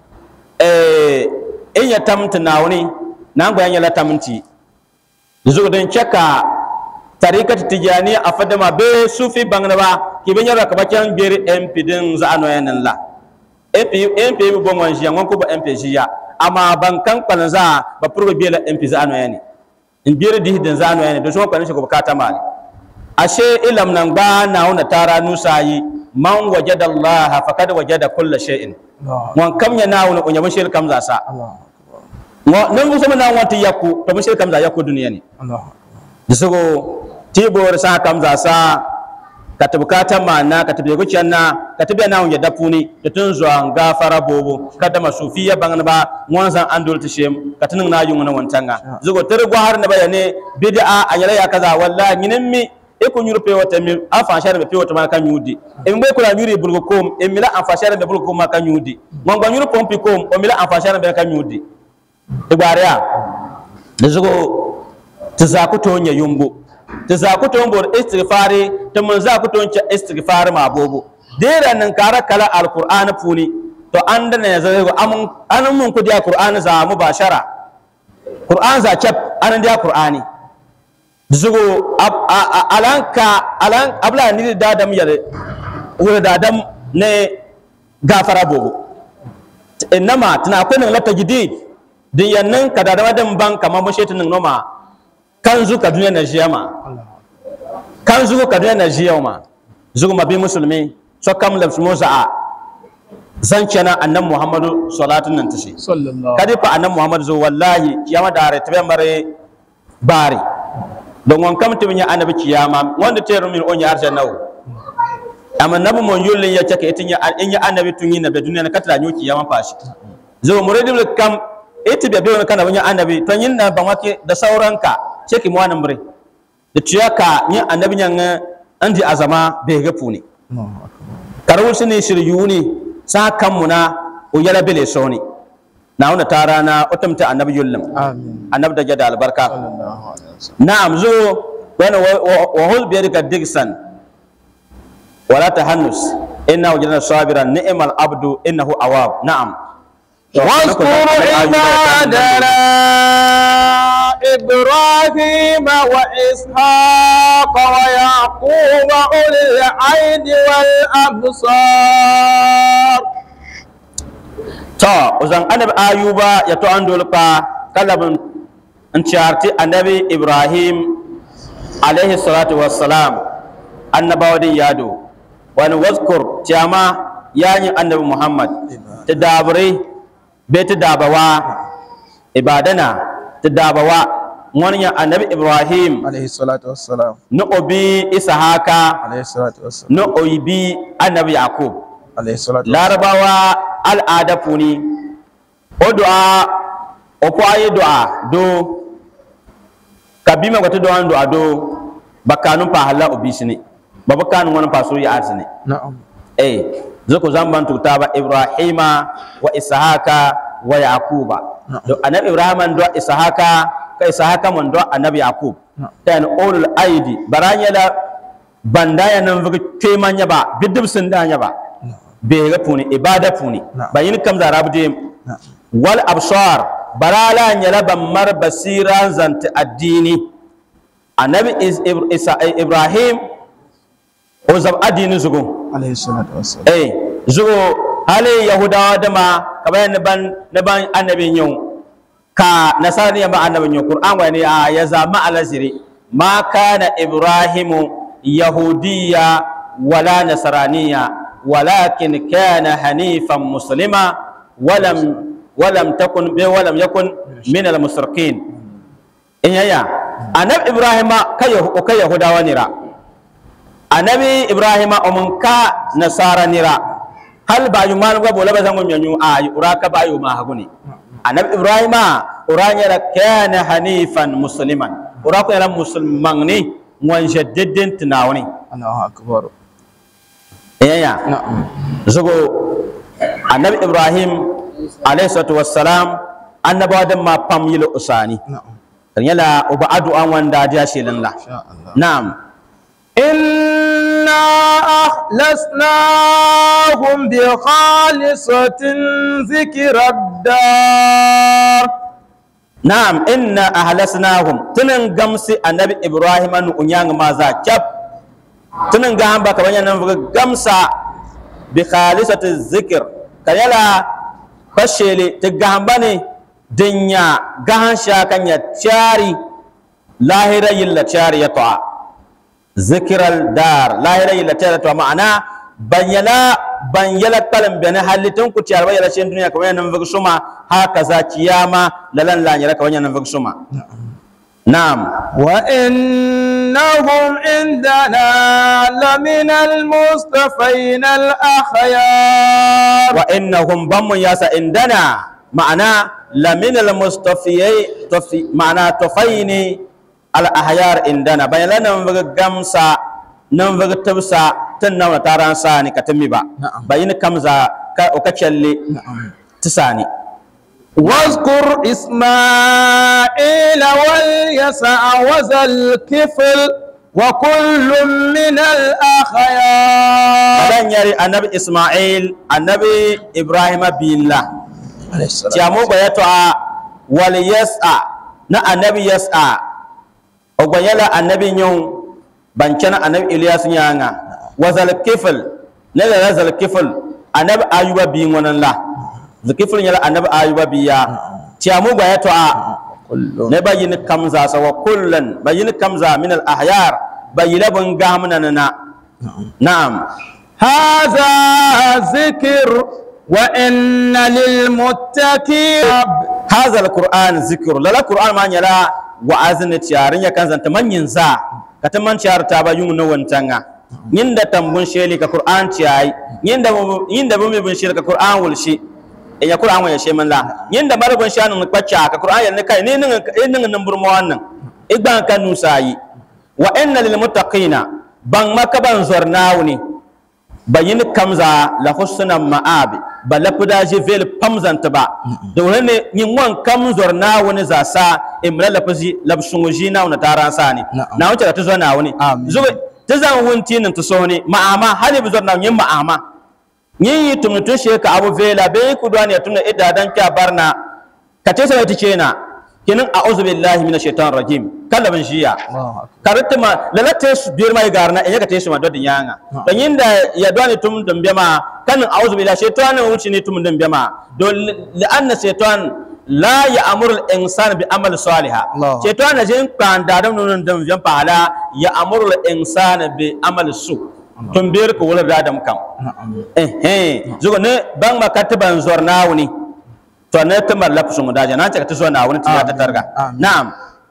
eh in ya tamta na wani nan bayan ya la tamti zuwa dan chaka tarikat tijani afadama be sufi bangna ba kiben yara kabakan bere mp din za ano yanan la mp mp mi bon wan jiya ko ba mp jiya amma ban kan kwan za ba purgo biela mp za ano yani in biyar di hidin za ano yani do so kwan shi ko bukata mali ashe ilam nan ba na wona tara nusa yi man wajada allah faqad wajada kull shay'in wan kam ya na wona kunya mushil kam za sa mo nan bu sama na wata yakku to mushil kam za yakku duniya ne disogo tibor sa kam za sa ka tabi ka ta mana ka tabi guciyar na ka tabi na wunye dafuni da tun zuwa gafara bobo ka da masufiya bangan ba wanzan an dole tishem ka tunin na yi wani wantanga zugo tar gwahar na bayane bid'a a yala ya kaza wallahi nginin mi e ko nyuru pe wata mi afa shar be pe wata ma kan yudi e mbe kula nyuri bulgo kom e mila afa shar be bulgo kom ma kan yudi mon gwa nyuru pompi kom o mila afa shar be kan yudi e gwariya da zugo tizakuto nya yumbo ti za ku ton bor istighfari ti mun za ku ton cha istighfari ma bobo dera nan kara kala alqur'ani puni to an da ne zai go amun anan mun ku dia qur'ani za mu bashara qur'an za chap anan dia qur'ani zugo alanka alan abla ni da dam yare wala da dam ne gafara bobo innama tana kunin lata jidid din yannan ka da dan ban kamar mun shetin noma kanzu ka duniya na jiya ma kanzu ka duniya na jiya ma zugu mabi musulmi so kam lafs musa zan cana annan muhammadu salatun nan tashi sallallahu kadi fa annan muhammadu zo wallahi kiyama da are tabe mare bari don wan kam tibinya annabi kiyama wanda te rumin on ya arja nawo amma nabi mon yullin ya caka itinya in ya annabi tun yin na be duniya na katla nyoki kiyama fashi zo muridul kam iti be be kana wanya annabi to yin na ban wake da sauranka ceki mo anambre da tuyaka yin annabi nyan andi azama be ga puni karawul sini shiryuni sa kammuna o yala bele soni na wona tarana otamta annabi yullam amin annabi da jada albarka sallallahu alaihi wasallam na'am zo wani wa hul bi yadika digsan wala tahannus inna wajadna sabiran ni'mal abdu innahu awab na'am واذكر عبادنا إبراهيم وإسحاق ويعقوب أولي العين والأبصار to uzan annabi ayuba ya to an dolpa kalabin in charti annabi ibrahim alaihi salatu wassalam annabawadin yado wani wazkur tiyama yayin annabi muhammad ta dabarai bai ta dabawa ibadana ta dabawa wani ya annabi ibrahim عليه الصلاة والسلام na obi isahaka عليه الصلاة والسلام na obi annabi yakub عليه الصلاة والسلام larabawa al'ada puni o du'a o po ayi du'a do kabima wata du'a du'a do bakanun pa hala obisini ba bakanun wani pa so ya arsini نعم eh zoko zamban tutaba ibrahima wa isahaka wa yaquba do annabi ibrahima do isahaka ka isahaka mon do annabi yaqub tan ulul aidi baranya la bandaya nan vuga temanya ba bidib sun danya ba be ga puni ibada puni Na'am. bayin kam da rabde wal absar barala nyala ban mar basira zanta addini annabi is- Ib- Isa- ibrahim o zab addini zugun alaihi salatu wassalam eh zugo hali yahudawa dama kamar na ban na ban annabin yau ka nasara ba annabin yau qur'an wani a ya zama alaziri ma kana ibrahimu yahudiyya wala nasraniyya walakin kana hanifan muslima walam walam takun bi walam yakun min al musrikin in yaya annab ibrahima kai kai yahudawa nira annabi ibrahima omun ka nasara nira hal ba yu mal go bola bazango nyanyu a ura ka ba yu ma haguni annabi ibrahima ura nyara kana hanifan musliman ura ko yara musulman ne wan jaddidin tunawni Allahu akbar yaya na'am zugo annabi ibrahim alayhi salatu wassalam annabawa da ma pam yilo usani na'am kan yala uba addu'an wanda dia shilin la insha Allah na'am إنا أخلصناهم بخالصة ذكر الدار Na'am inna ahlasnahum tunan gamsi annabi Ibrahim an unyang maza chap tunan ga hamba kaban nan fuga gamsa bi khalisati zikr kayala fashele ta ga hamba ne dinya gahan sha kanya chari lahira yilla chari ya ta zikral dar lahira yilla chari ta ma'ana banyala banyala kalam bene halitin ku tiyar bayar shin duniya kamar nan fuga suma haka za kiyama lalan la nyara kamar nan fuga suma na'am وإنهم عندنا لمن المصطفين الأخيار wa innahum bammun yasa indana ma'ana lamin al mustafiyai tafi ma'ana tafaini al ahyar indana bayan nan vaga gamsa nan vaga tabsa tun nan taran sani katami ba Na'am. bayin kamza ka o ka challe tisani واذكر إسماعيل واليسع وذا الكفل وكل من الأخيار adan yari annabi isma'il annabi ibrahim billah tiamu gbayato a wal yas'a na annabi yas'a o gbayala annabi nyong bancana annabi ilyas nyanga wazal kifl na da zal kifl annabi ayuba bi ngonan la zal kifl nyala annabi ayuba biya tiamu gbayato a كل ne bayin kamza sa wa kullan bayin kamza min al ahyar bayila bun gamna na na'am هذا ذكر وإن للمتقين هذا القرآن ذكر لا القرآن ما يلا وعزن تيارين يكن زنت من ينزا كتمن تيار تابا يوم نو وانتanga yinda tambun sheli ka Qur'an tiyai yinda yinda bumi bun sheli ka Qur'an wulshi in ya Qur'an wa ya she man la yinda bar bun shanu kwacha ka Qur'an ya ne kai ne nin nin nan burmo wannan igban kan nusayi wa inna lil muttaqina ban makaban zornawni bayin kamza la husna ma'abi ba la pudaji vel pamzanta ba da wani ne yin wan kam zorna wani za sa imra la fuzi la shunguji na wani taran sa ne Na'am. na wuce da ta zo na wani Amin. zuba ta zan wunti nan ta so ne ma'ama hali bi zorna yin ma'ama yin yi tumutun shi ka abu vela be ku duwa ne tuna idda dan kya barna ka ce sai ta ce na kinin a'udhu billahi minash shaitanir rajim kallaban shiya الله أكبر karittima lalate su biyar mai garna in yaka te su ma dodin yanga don yinda ya dwani tum dum bema kan a'udhu billahi shaytanin wuci ne tum dum bema don li anna shaytan la ya'muru al-insana bi amal salihah Allah. shaytan na jin kan da dum nun dum jam pala ya'muru al-insana bi amal su tum biyar ko wala da dam kam نعم eh eh zugo ne bang makatiban zorna wuni to ne tamar lafsun da jana ta ta zo na wuni ta ta targa Amin. na'am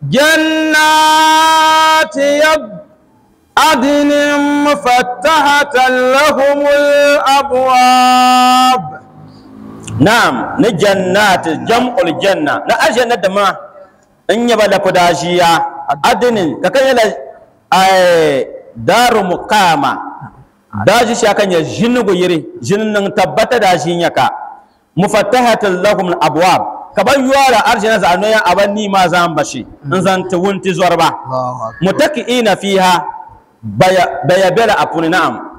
جنات يب عدن مفتحة لهم الأبواب Na'am, ni jannat jam'ul janna na aljanna da ma in yaba da fudashiya adinin ka kan yana ai daru muqama daji shi kan ya jinnugo yiri jinnin tabbata da shi yaka mufattahatul lahum abwab ka ban yuwara aljanna za anoya abanni ma zan bashi in zan tuwunti zorba الله أكبر mutaki'ina fiha baya baya bela apuni na'am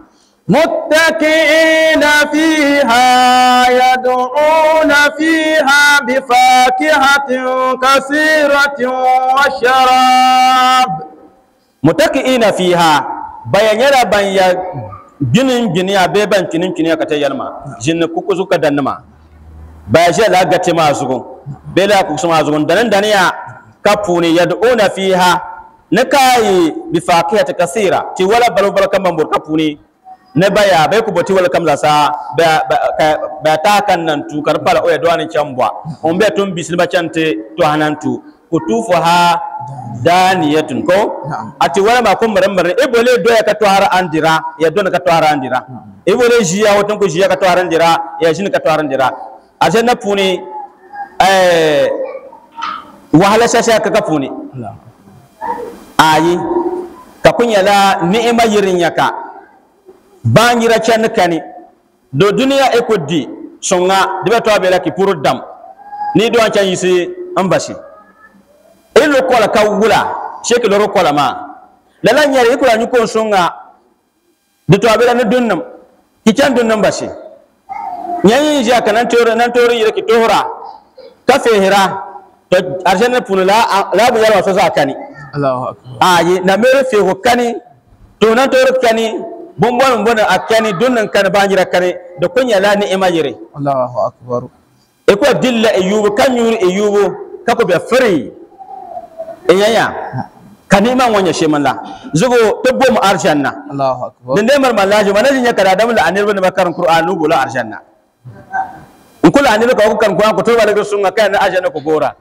متكئين فيها يدعون فيها بفاكهة كثيرة وشراب mutaki'ina fiha bayan yara ban ya ginin gini a bai ban kinin kini ka ta yalma jinni kuku suka dannima ba shi la gati ma zugun bai la kuku ma zugun danan daniya kapuni yad'una fiha na kai bi faqihati kasira ti wala balu bal kam bambur kapuni ne baya bai ku boti wala kam za sa ba ba- ba ta kan nan tu kar pala o ya dwani chambwa on be tum bisilba chante to hanantu kutufuha daniyatun ko ati wala ma kum maram maram ibole do ya ka to har andira ya do na ka to har andira ibole jiya wotun ko jiya ka to har andira ya jin ka to har andira aje na puni eh wahala shasha ka ka puni ayi ka kunya la ni'ima yirin yaka bangira chan kani do duniya e ko di songa dibe to abela ki puru dam ni do an chan yisi ambasi ilo kola ka wula sheki loro kola ma lala nyari ikula nyuko songa de to abela ne dunnam ki chan dunnam basi nyanyi ja kanan tore nan tore yire ki tohra ka fehira to arjana punula la bu yalwa so zakani الله أكبر ayi na mere fe ko kani to nan to kani bombon bombon a kani dunnan kan banjira kani da kunya la ni ima yire الله أكبر e ko dilla e yubu kan yuri e yubu ka ko be free e yaya kani man wanya sheman la zugo to bom arjanna الله أكبر den de mar malaji manaji nya kada dam la anir bin makaran qur'an nu bula arjanna in kula anir ka ko kan qur'an ko to ba daga sunga kai na arjanna ko gora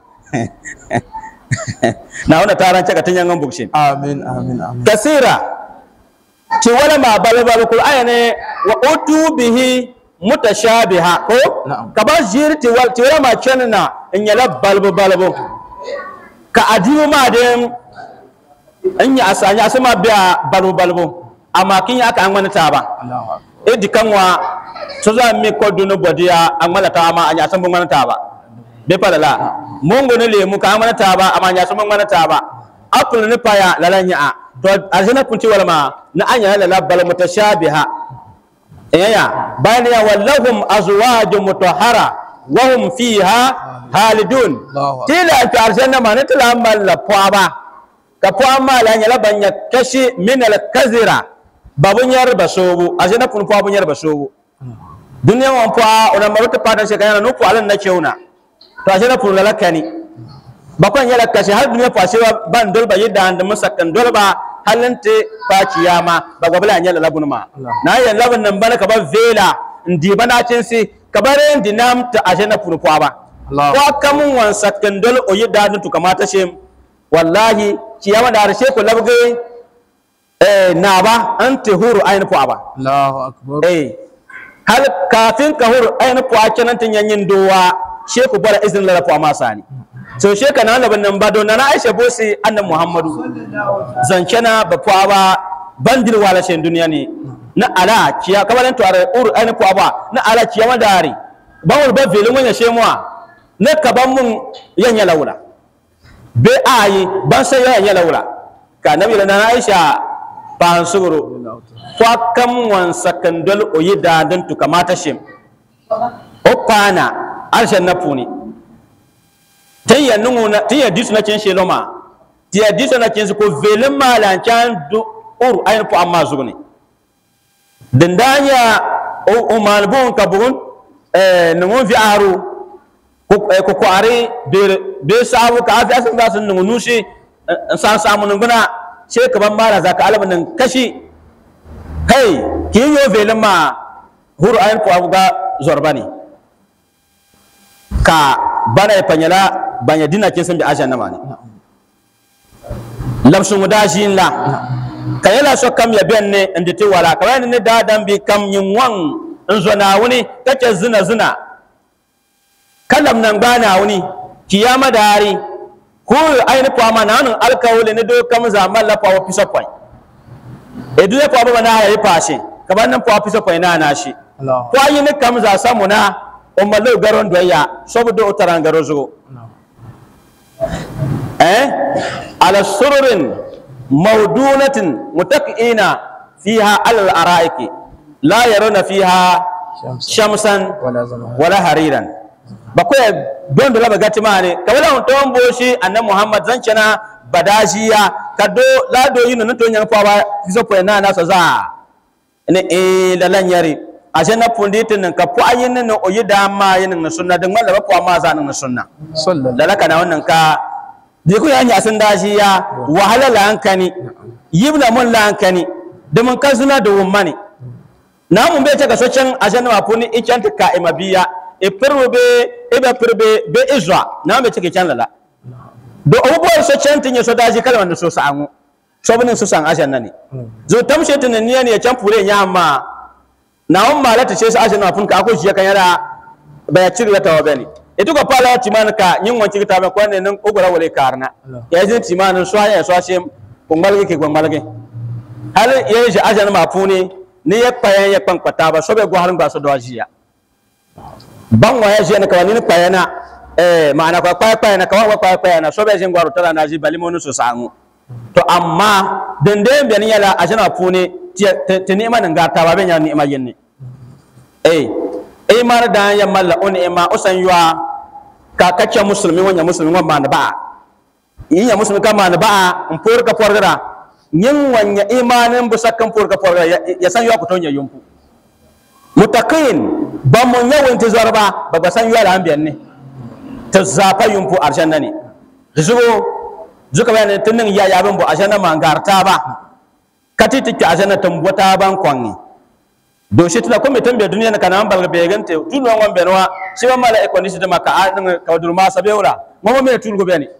na wana taran caka tanyan bukshin آمين آمين آمين kasira ci wala ma balu balu kul aya ne wa utu bihi mutashabiha ko Na'am. ka ba jiri ti wal ti wala ma channa in yala balbu balbu ka adiyo ma dem in ya asanya asama biya balbu balbu amma kin ya ka an wani ta ba الله أكبر e di kanwa so za mi ko dunu bodiya an mala ta ma anya san bun ta ba be pala la mongo ne lemu ka amana ta ba amma anya san bun ta ba apple ne paya lalanya a to arjana kunti wala ma na anya la bal mutashabiha eya bayan ya wallahum azwajun mutahhara wa hum fiha halidun Allahu akbar. tila ta arjana ma ne tila malla ba ka po amma la nya la banya kashi min al kazira babun yar basobu arjana kun po babun yar basobu duniya wan po ona maruta padan se kayana no po alan na cheuna to arjana kun la lakani bakon yala kashi har duniya fa sewa ban dolba yidda and masakan dolba halante fa kiyama ba gabla yala labun ma na yan labun nan bana ka ba vela ndi bana cin si ka bare ndi nam ta ajena punu kwa ba Allah. ko kamun wan sakan dol o yidda dun tu kamata shem wallahi kiyama da harshe ko labge eh na ba an huru ayin kwa ba الله أكبر eh hal kafin ka hur ayin po a kenan tin yanyin dowa she ku bara izin la po ma sani so she kana laban nan ba don na Aisha bosi annan Muhammadu zancena ba po ba bandir wala shen duniya ne na ala kiya kabalan to are ur ayin po ba na ala kiya madari ba wal ba velin wanya she muwa na kaban mun yanya laula be ayi ban sai yanya laula ka nabi na Aisha ban suguru fa kam wan sakandol o yida don tu kamata shim o pana arshen na puni tiya nungu na tiya disu na cin sheloma tiya disu na cin su ko velin malan can du ur ayin po amma zugni dindanya o o malbun kabun eh nungu fi aru ko eh, ko kware be be sabu ka afi asan zasun nungu nushi eh, san samu nunguna sai ka ban mara zaka alaban nan kashi hey ki yo velin ma huru ayin po abuga zorbani ka bana ya panyala banya dina kin san bi ajan nama ne lamsun mudashin la ka yala so kam ya ben ne inde te wala ka wani ne da dan bi kam yin wan in zo na wuni kake zina zina kalam nan bana wuni kiyama dari ko ayin po ama nan alkawli ne do kam zaman la pa wa piso point edu ya kwa baba na ya yi fashe kamar nan kwa fisa kwai na na shi الله kwa yi ni kam za samu na umarlu garon doya saboda utaran garo zo eh ala sururin mawdunatin mutaqina fiha alal araiki la yaruna fiha shamsan wala zama wala hariran ba ko don da laba gati ma ne ka wala on boshi annabi muhammad zan cana badajiya ka do la do yino to nyang pa ba kiso po na na so za ne e la lan yari a na pundi tin ka po ayin ne o yida ma yin na sunna din malla ba po ma za na sunna sallallahu da laka na wannan ka je ku ya nya sun dajiya wahala la hankani yibna mun la hankani da mun kan suna da wummani na mun be ta ga socen a na ma puni ikanta ka imabiya e perbe e be perbe be izwa na be take can lala do abubuwan so cantin ya so daji kalman da so sa anu so binin su san ashan nani zo tamshe tin ne ne can fure nya amma na on mala ta ce su ashan na fun ka ko shi kan yara ba ya ciri ta wabani ito ko pala ti man ka nyin wanci ta ba ko ne nan ogora wale karna ya jin ti man so ya so ashe kungalge ke kungalge hal ya ji ashan ma funi ni ya payan ya kpankpata ba so be gwaharin ba so do ajiya ban wa ya je ne kawani ni payana eh ma'ana kwa kwa kwa na kawa kwa kwa na so be jin gwaru tara na ji bali monu so sangu to amma dende be ni yala ajana pune ti ni ma nga ta ba be nya ni ma yenni eh eh mar da ya malla on e ma usan yuwa ka kacce musulmi wanya musulmi wa ma na ba yin ya musulmi ka ma na ba in por ka porgara yin wanya imanin busakkan por ka porgara ya san yuwa ku tonya yumpu mutaqin ba mun yawan tizarba ba ba san yuwa da an biyan ne ta zafa yumpu arjanna ne da zugo zuka bayan tun nan ya yabin bu arjanna ma garta ba kati tikki arjanna tambota ban kwanni do shi tuna kuma tambe duniya kana an balga be gante tun nan wan benwa shi ma mala ekoni shi da maka a din ka dur ma sabeura mo mo me tun go beni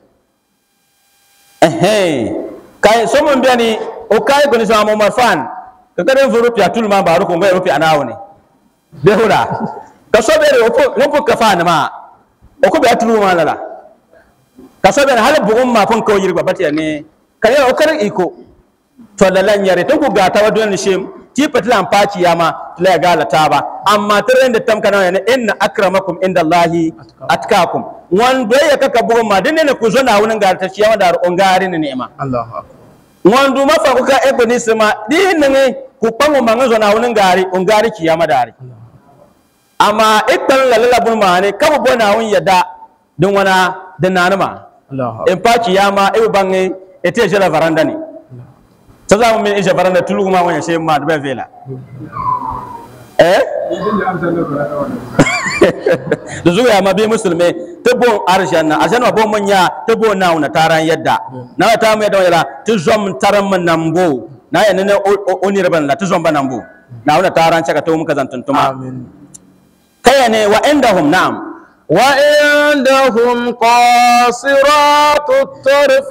eh kai so mon beni o kai goni so mo marfan ka karen furu pya tul ma baru ko ngai rupi anawo ne behura ka so bere opo opo ka fa na ma o ko be atulu ma lala ka so bere hal bugum ma fon ko yirba batiya ne kare o kar iko to lalan yare to ku ga ta wadon shem ti patlan paci yama la ga la taba amma tare da tam kana ne inna akramakum indallahi atkakum wan do ya kaka bugum ma dinne ne ku zo na wunin ga ta ciyawa da on gari ne ni'ima Allahu akbar wan du mafa ku ka ebo ni sima dinne ne ku pango mango zo na wunin gari on gari kiyama dari amma ikpan lalala bun ma ne kaba bona wun yada dun wana da nanuma Allahu in paci yama e bange ete jela varanda ni ta za mu min ije varanda tulu ma wanya sai ma da vela eh da zuwa ma bi musulme ta bon arjanna arjanna bon manya ta bon na una taran yadda na ta mu yadda wala ta zom taran man nambo na ya ne oni raban la ta zom ban nambo na una taran caka to muka zantuntuma amin kaya ne wa indahum na'am وعندهم قاصرات الطرف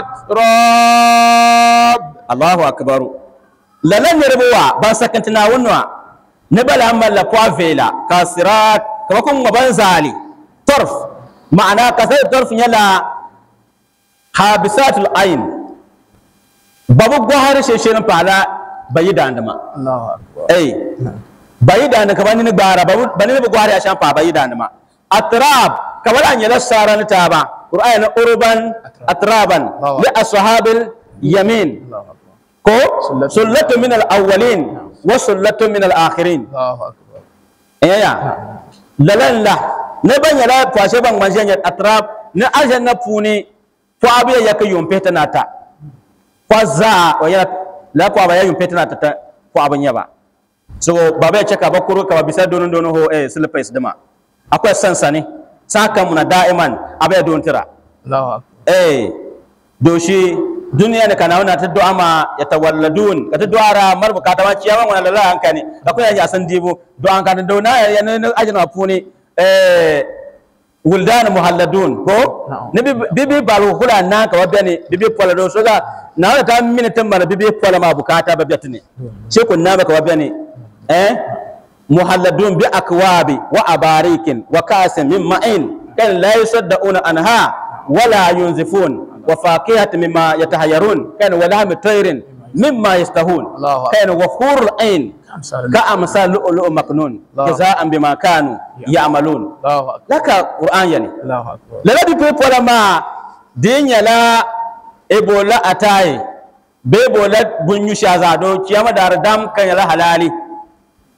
أتراب Allahu akbaru lalan yarbuwa ba sakantina wunwa ne bala malla kwa vela kasirat kama kun gaban zali torf ma'ana kasar torf yala habisatul ain babu gwahar sheshirin fala bayi da andama الله أكبر eh bayi da andama kamar ni gbara babu bani ne gwahar ya shan fa bayi da andama atrab kamar an yala sara ni taba qur'ani urban atraban li ashabil yamin الله أكبر ko sullatu min al-awwalin wa sullatu min al-akhirin الله أكبر eya lalalla ne ban yala fashe ban manjan ya atrab ne ajan na puni fo abiya ya ka yumpe ta nata kwa za o ya la ko aba ya yumpe ta nata ta fo abin ya ba so baba ya ceka bakuru ka ba bisa donon donon ho eh silpes dama akwai sansani saka muna da'iman abaya don tira الله أكبر eh doshi duniya ne kana wana ta du'a ma ya tawalladun ka ta du'a ra mar bukata ma ciyawan wana lalla hankani ka kuma ya san dibo du'a kan da na ya ne ajina funi eh wuldan muhalladun ko ne bibi balu kula na ka wabani bibi pola do soga na wala ta min tan mara bibi pola ma bukata ba biatni ce kun na ka wabani eh muhalladun bi akwabi wa abarikin wa kasin min ma'in kan la yusaddauna anha wala yunzifun wa fakihati mimma yatahayyarun kan wala mitairin mimma yastahun Allahu akbar. kan wa hurul ain أمثال ka amsal lu'lu'u maknun Allahu jaza'an bima kanu ya'malun الله أكبر laka qur'an yani الله أكبر lala di pe pola ma dinya la ebola ataye be bola bunyu shaza do kiyama dar dam kan yala halali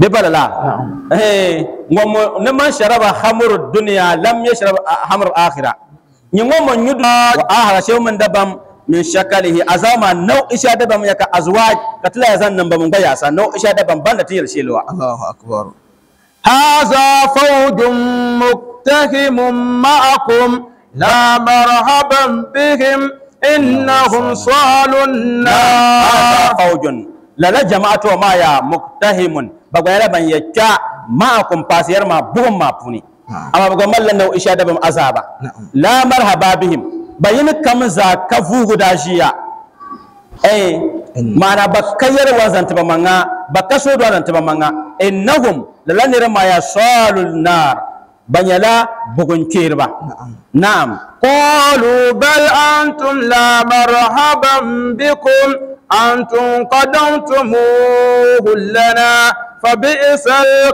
be balala eh ngomo ne man sharaba hamru dunya lam yashrab hamru akhirah ni ngomo nyudu wa ahara shew man dabam min shakalihi azama nau isha dabam yaka azwaj katila yazan nan bam gaya sa nau isha dabam banda tiyar shelwa الله أكبر هذا فوج مقتحم معكم لا مرحبا بهم إنهم صالوا النار hada faujun lala jama'atu wa ma ya muktahimun bagwayala ban yacca ma'akum fasiyar ma bugun ma puni amma bagwa mallan nau isha dabam azaba la marhaba bihim bayin kam za ka fugu da shiya eh mana bakayar wazanta ba manga bakaso do wazanta ba manga innahum lala nira ma ya salul nar banyala bugun kirba na'am قالوا بل أنتم لا مرحبا بكم أنتم قدمتموه لنا فبئس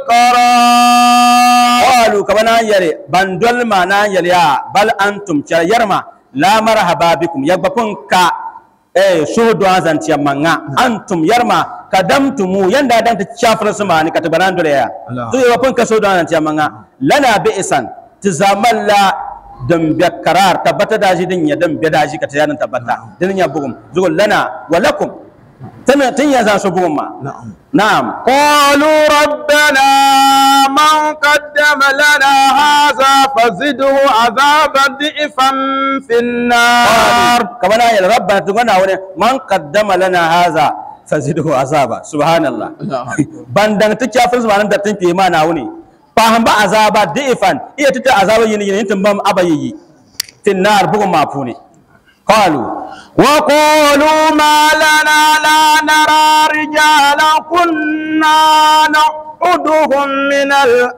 القرار qalu kabana yare bandol mana yare ya bal antum char yarma la marhaba bikum yagba kun ka eh shodo azanti manga antum yarma kadamtumu yanda dan ta chafra sumani ka tabaran dole ya Allah. to yagba kun ka shodo azanti manga lana bi isan tizamalla dan bi karar tabbata da shi din ya dan bi da shi ka tayanin tabbata din ya bugum zugul lana wa lakum tana tin ya za su bugum ma نعم na'am قالوا ربنا من قدم لنا هذا فزده عذابا ضعفا في النار kamar ya rabbana tugana wani man qaddama lana haza fazidu azaba subhanallah bandan ta kafin subhanan da tinke ma na wuni fa ba azaba difan iya tita azaba yin yin tin bam abayi tin nar bugun mafuni qalu وقالوا ما لنا لا نرى رجالا كنا نعدهم من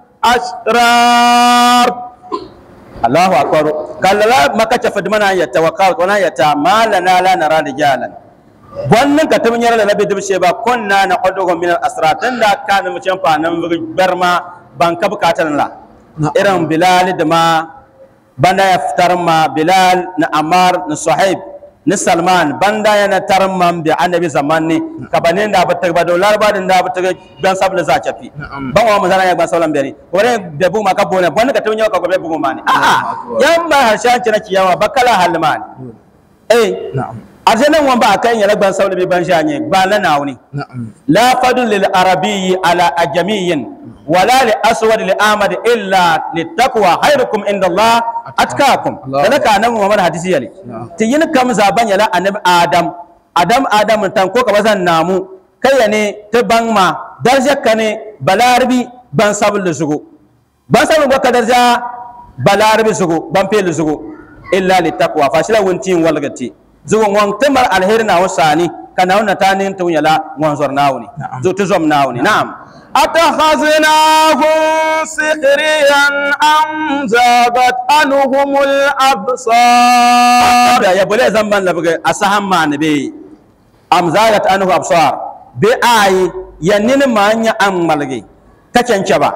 الأشرار Allahu akbar kallala maka ta fadmana ya tawakkal kona ya ta malana la nara rijalan wannan ka tum nyara la bidim she ba kunna na qadugo min al asratan da kana mu champa nan barma ban ka bukatan la irin bilal da ma banda ya fitar ma bilal na amar na suhaib ni salman banda ya na tarma bi annabi zamanni kabanin da ba ta ba dolar ba da ba ta ban sabla za ta fi ban wa mazana ya ba saulan beri wani da bu ma ka bona wani ka tunya ka gobe bu ma ni a a yan ba harshen ci na kiyawa bakala halmani eh نعم arjanan wan ba kan yala ban saulan bi ban shanye ba la nawni نعم لا فضل للعربي على أجمي ولا لأسود لآمد إلا للتقوى خيركم عند الله أتقاكم الله ذلك أنا محمد حديثي يلي تيين كم زابان يلا أنب آدم آدم آدم تنكو كبزان نامو كياني تبان ما درجة كني بلاربي بان سابل لزغو بان سابل بك درجة بلاربي زغو بان بيل زغو إلا للتقوى فاشلا ونتين والغتي زغو وان تمر الهيرنا وساني kana wannan tanin tun yala wanzor nawni zo to zom nawni na'am أتخذناهم سخريا أم زاغت عنهم الأبصار da ya bole zamban la buga asahan man be am zagat anhu absar be ayi yannin manya am malge ka cance ba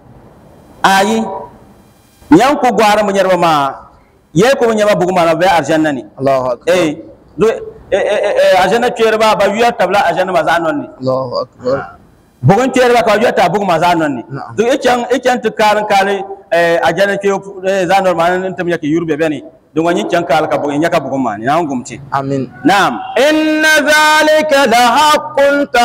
ayi yan ku gwara mun yarba ma ye ko mun yaba bugu ma be arjanna ni الله أكبر eh do eh eh eh arjanna ciyar ba ba wiya tabla arjanna ma zanon ni الله أكبر bugun ciyar ba ka wiya ta bugu ma zanon ni Na'am. do ikan ikan tukarin kale eh arjanna ke zanon ma nan tam yake yurbe bane don wani can kala ka bugun yaka bugun ma ni na gumce آمين na'am إن ذلك لحق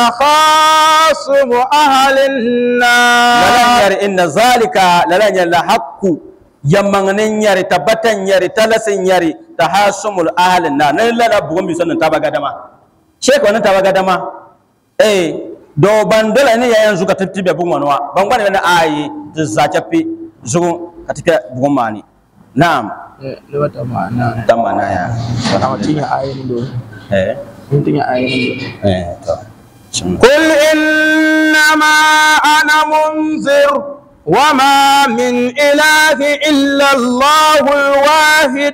تخاصم أهل النار lalan yari inna zalika lalan yari la haqqu yammanganin yari tabbatan yari talasin yari tahasumul ahlin na nan lala bugun bi sannan tabaga dama sheka wannan tabaga dama eh do bandola ne yayan zuka tattibe bugun wanwa ban gwani na ayi zace fi zugun katika bugun mani na'am lewata ma'ana dan mana ya mutum ya ayin do eh mutum ya ayin do eh to قل إنما أنا منذر وما من إله إلا الله الواحد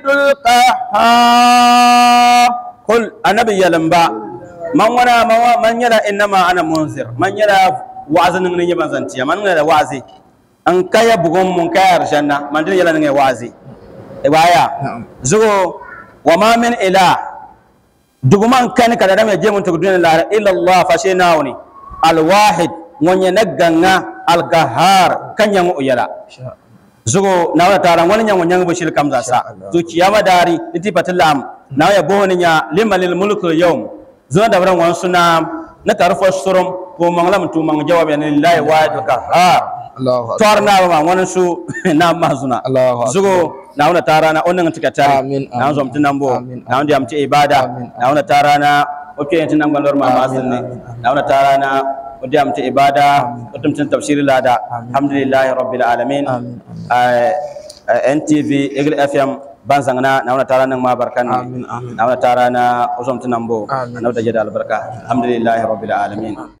القهار kul annabi yalamba man wana man wa- man yana innama ana munzir man yana wa'azin nan yaban zantiya man yana wa'azi an kaya bugon mun kaya arshanna man din yala nan wa'azi e baya zugo wa ma min ila duguman kan kada da me je mun tugudun la illa allah fa shi nawni al wahid wonye na ganga algahar kan yang uyala zugo na wala tara wani yang wanyang bashir kamza sa to kiyama dari iti patilam na ya bohoni nya limalil mulku yawm zuwa da ran wan suna na tarfa surum ko manglam tu mang jawab ya lillahi wa alqahar Allahu akbar. torna ma wani su na mazuna Allahu akbar. zugo na wala tara na onan tikata Amin, na amin, zom tinambo amin, na wanda amti ibada Amin, na wala tara na oke yantin nan gwalor ma masin ne na wala tara na wanda amti ibada wata mutum tafsiri lada alhamdulillahi rabbil alamin Amin, Eh, eh, ntv eagle fm banzangna na wala tara nan ma barkan Amin, amin. na wala tara na uzom tinambo Amin. na wada jada albarka alhamdulillahi rabbil alamin